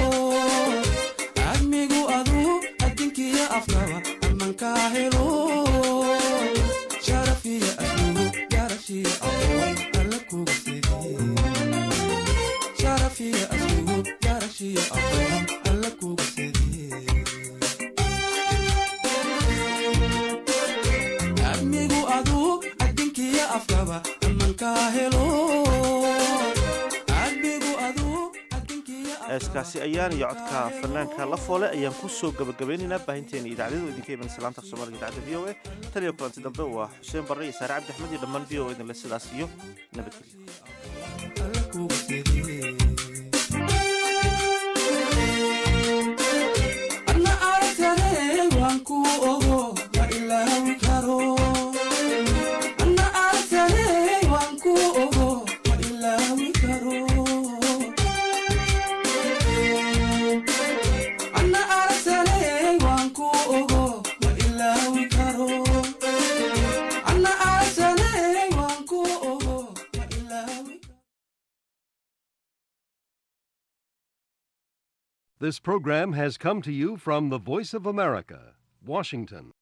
admigu aduu adinkiya afkaba amankaa helo sharafiya asluhu garashiya aqoon alla kuga sege sharafiya asluhu garashiya aqoon alla kuga sege admigu aduu adinkiya afkaba amankaa helo admigu aduu
heeskaasi ayaan iyo codka fanaanka la foole ayaan ku soo gabagabeynaynaa baahinteena idaacadadu idinka iman salaanta soomaaliga idaacadda v o a tan iyo kulanti dambe waa xuseen barre iyo saare cabdi axmed iyo dhammaan v o a idinle sidaas iyo nabadgelyo
anna aragtane waan ku ogo ma ilaawi karo anna aragtane waan ku ogo ma ilaawi karo anna aragtane waan ku ogo ma ilaawi karo anna aragtane waan ku ogo ma ilaawi karo
This program has come to you from the Voice of America, Washington.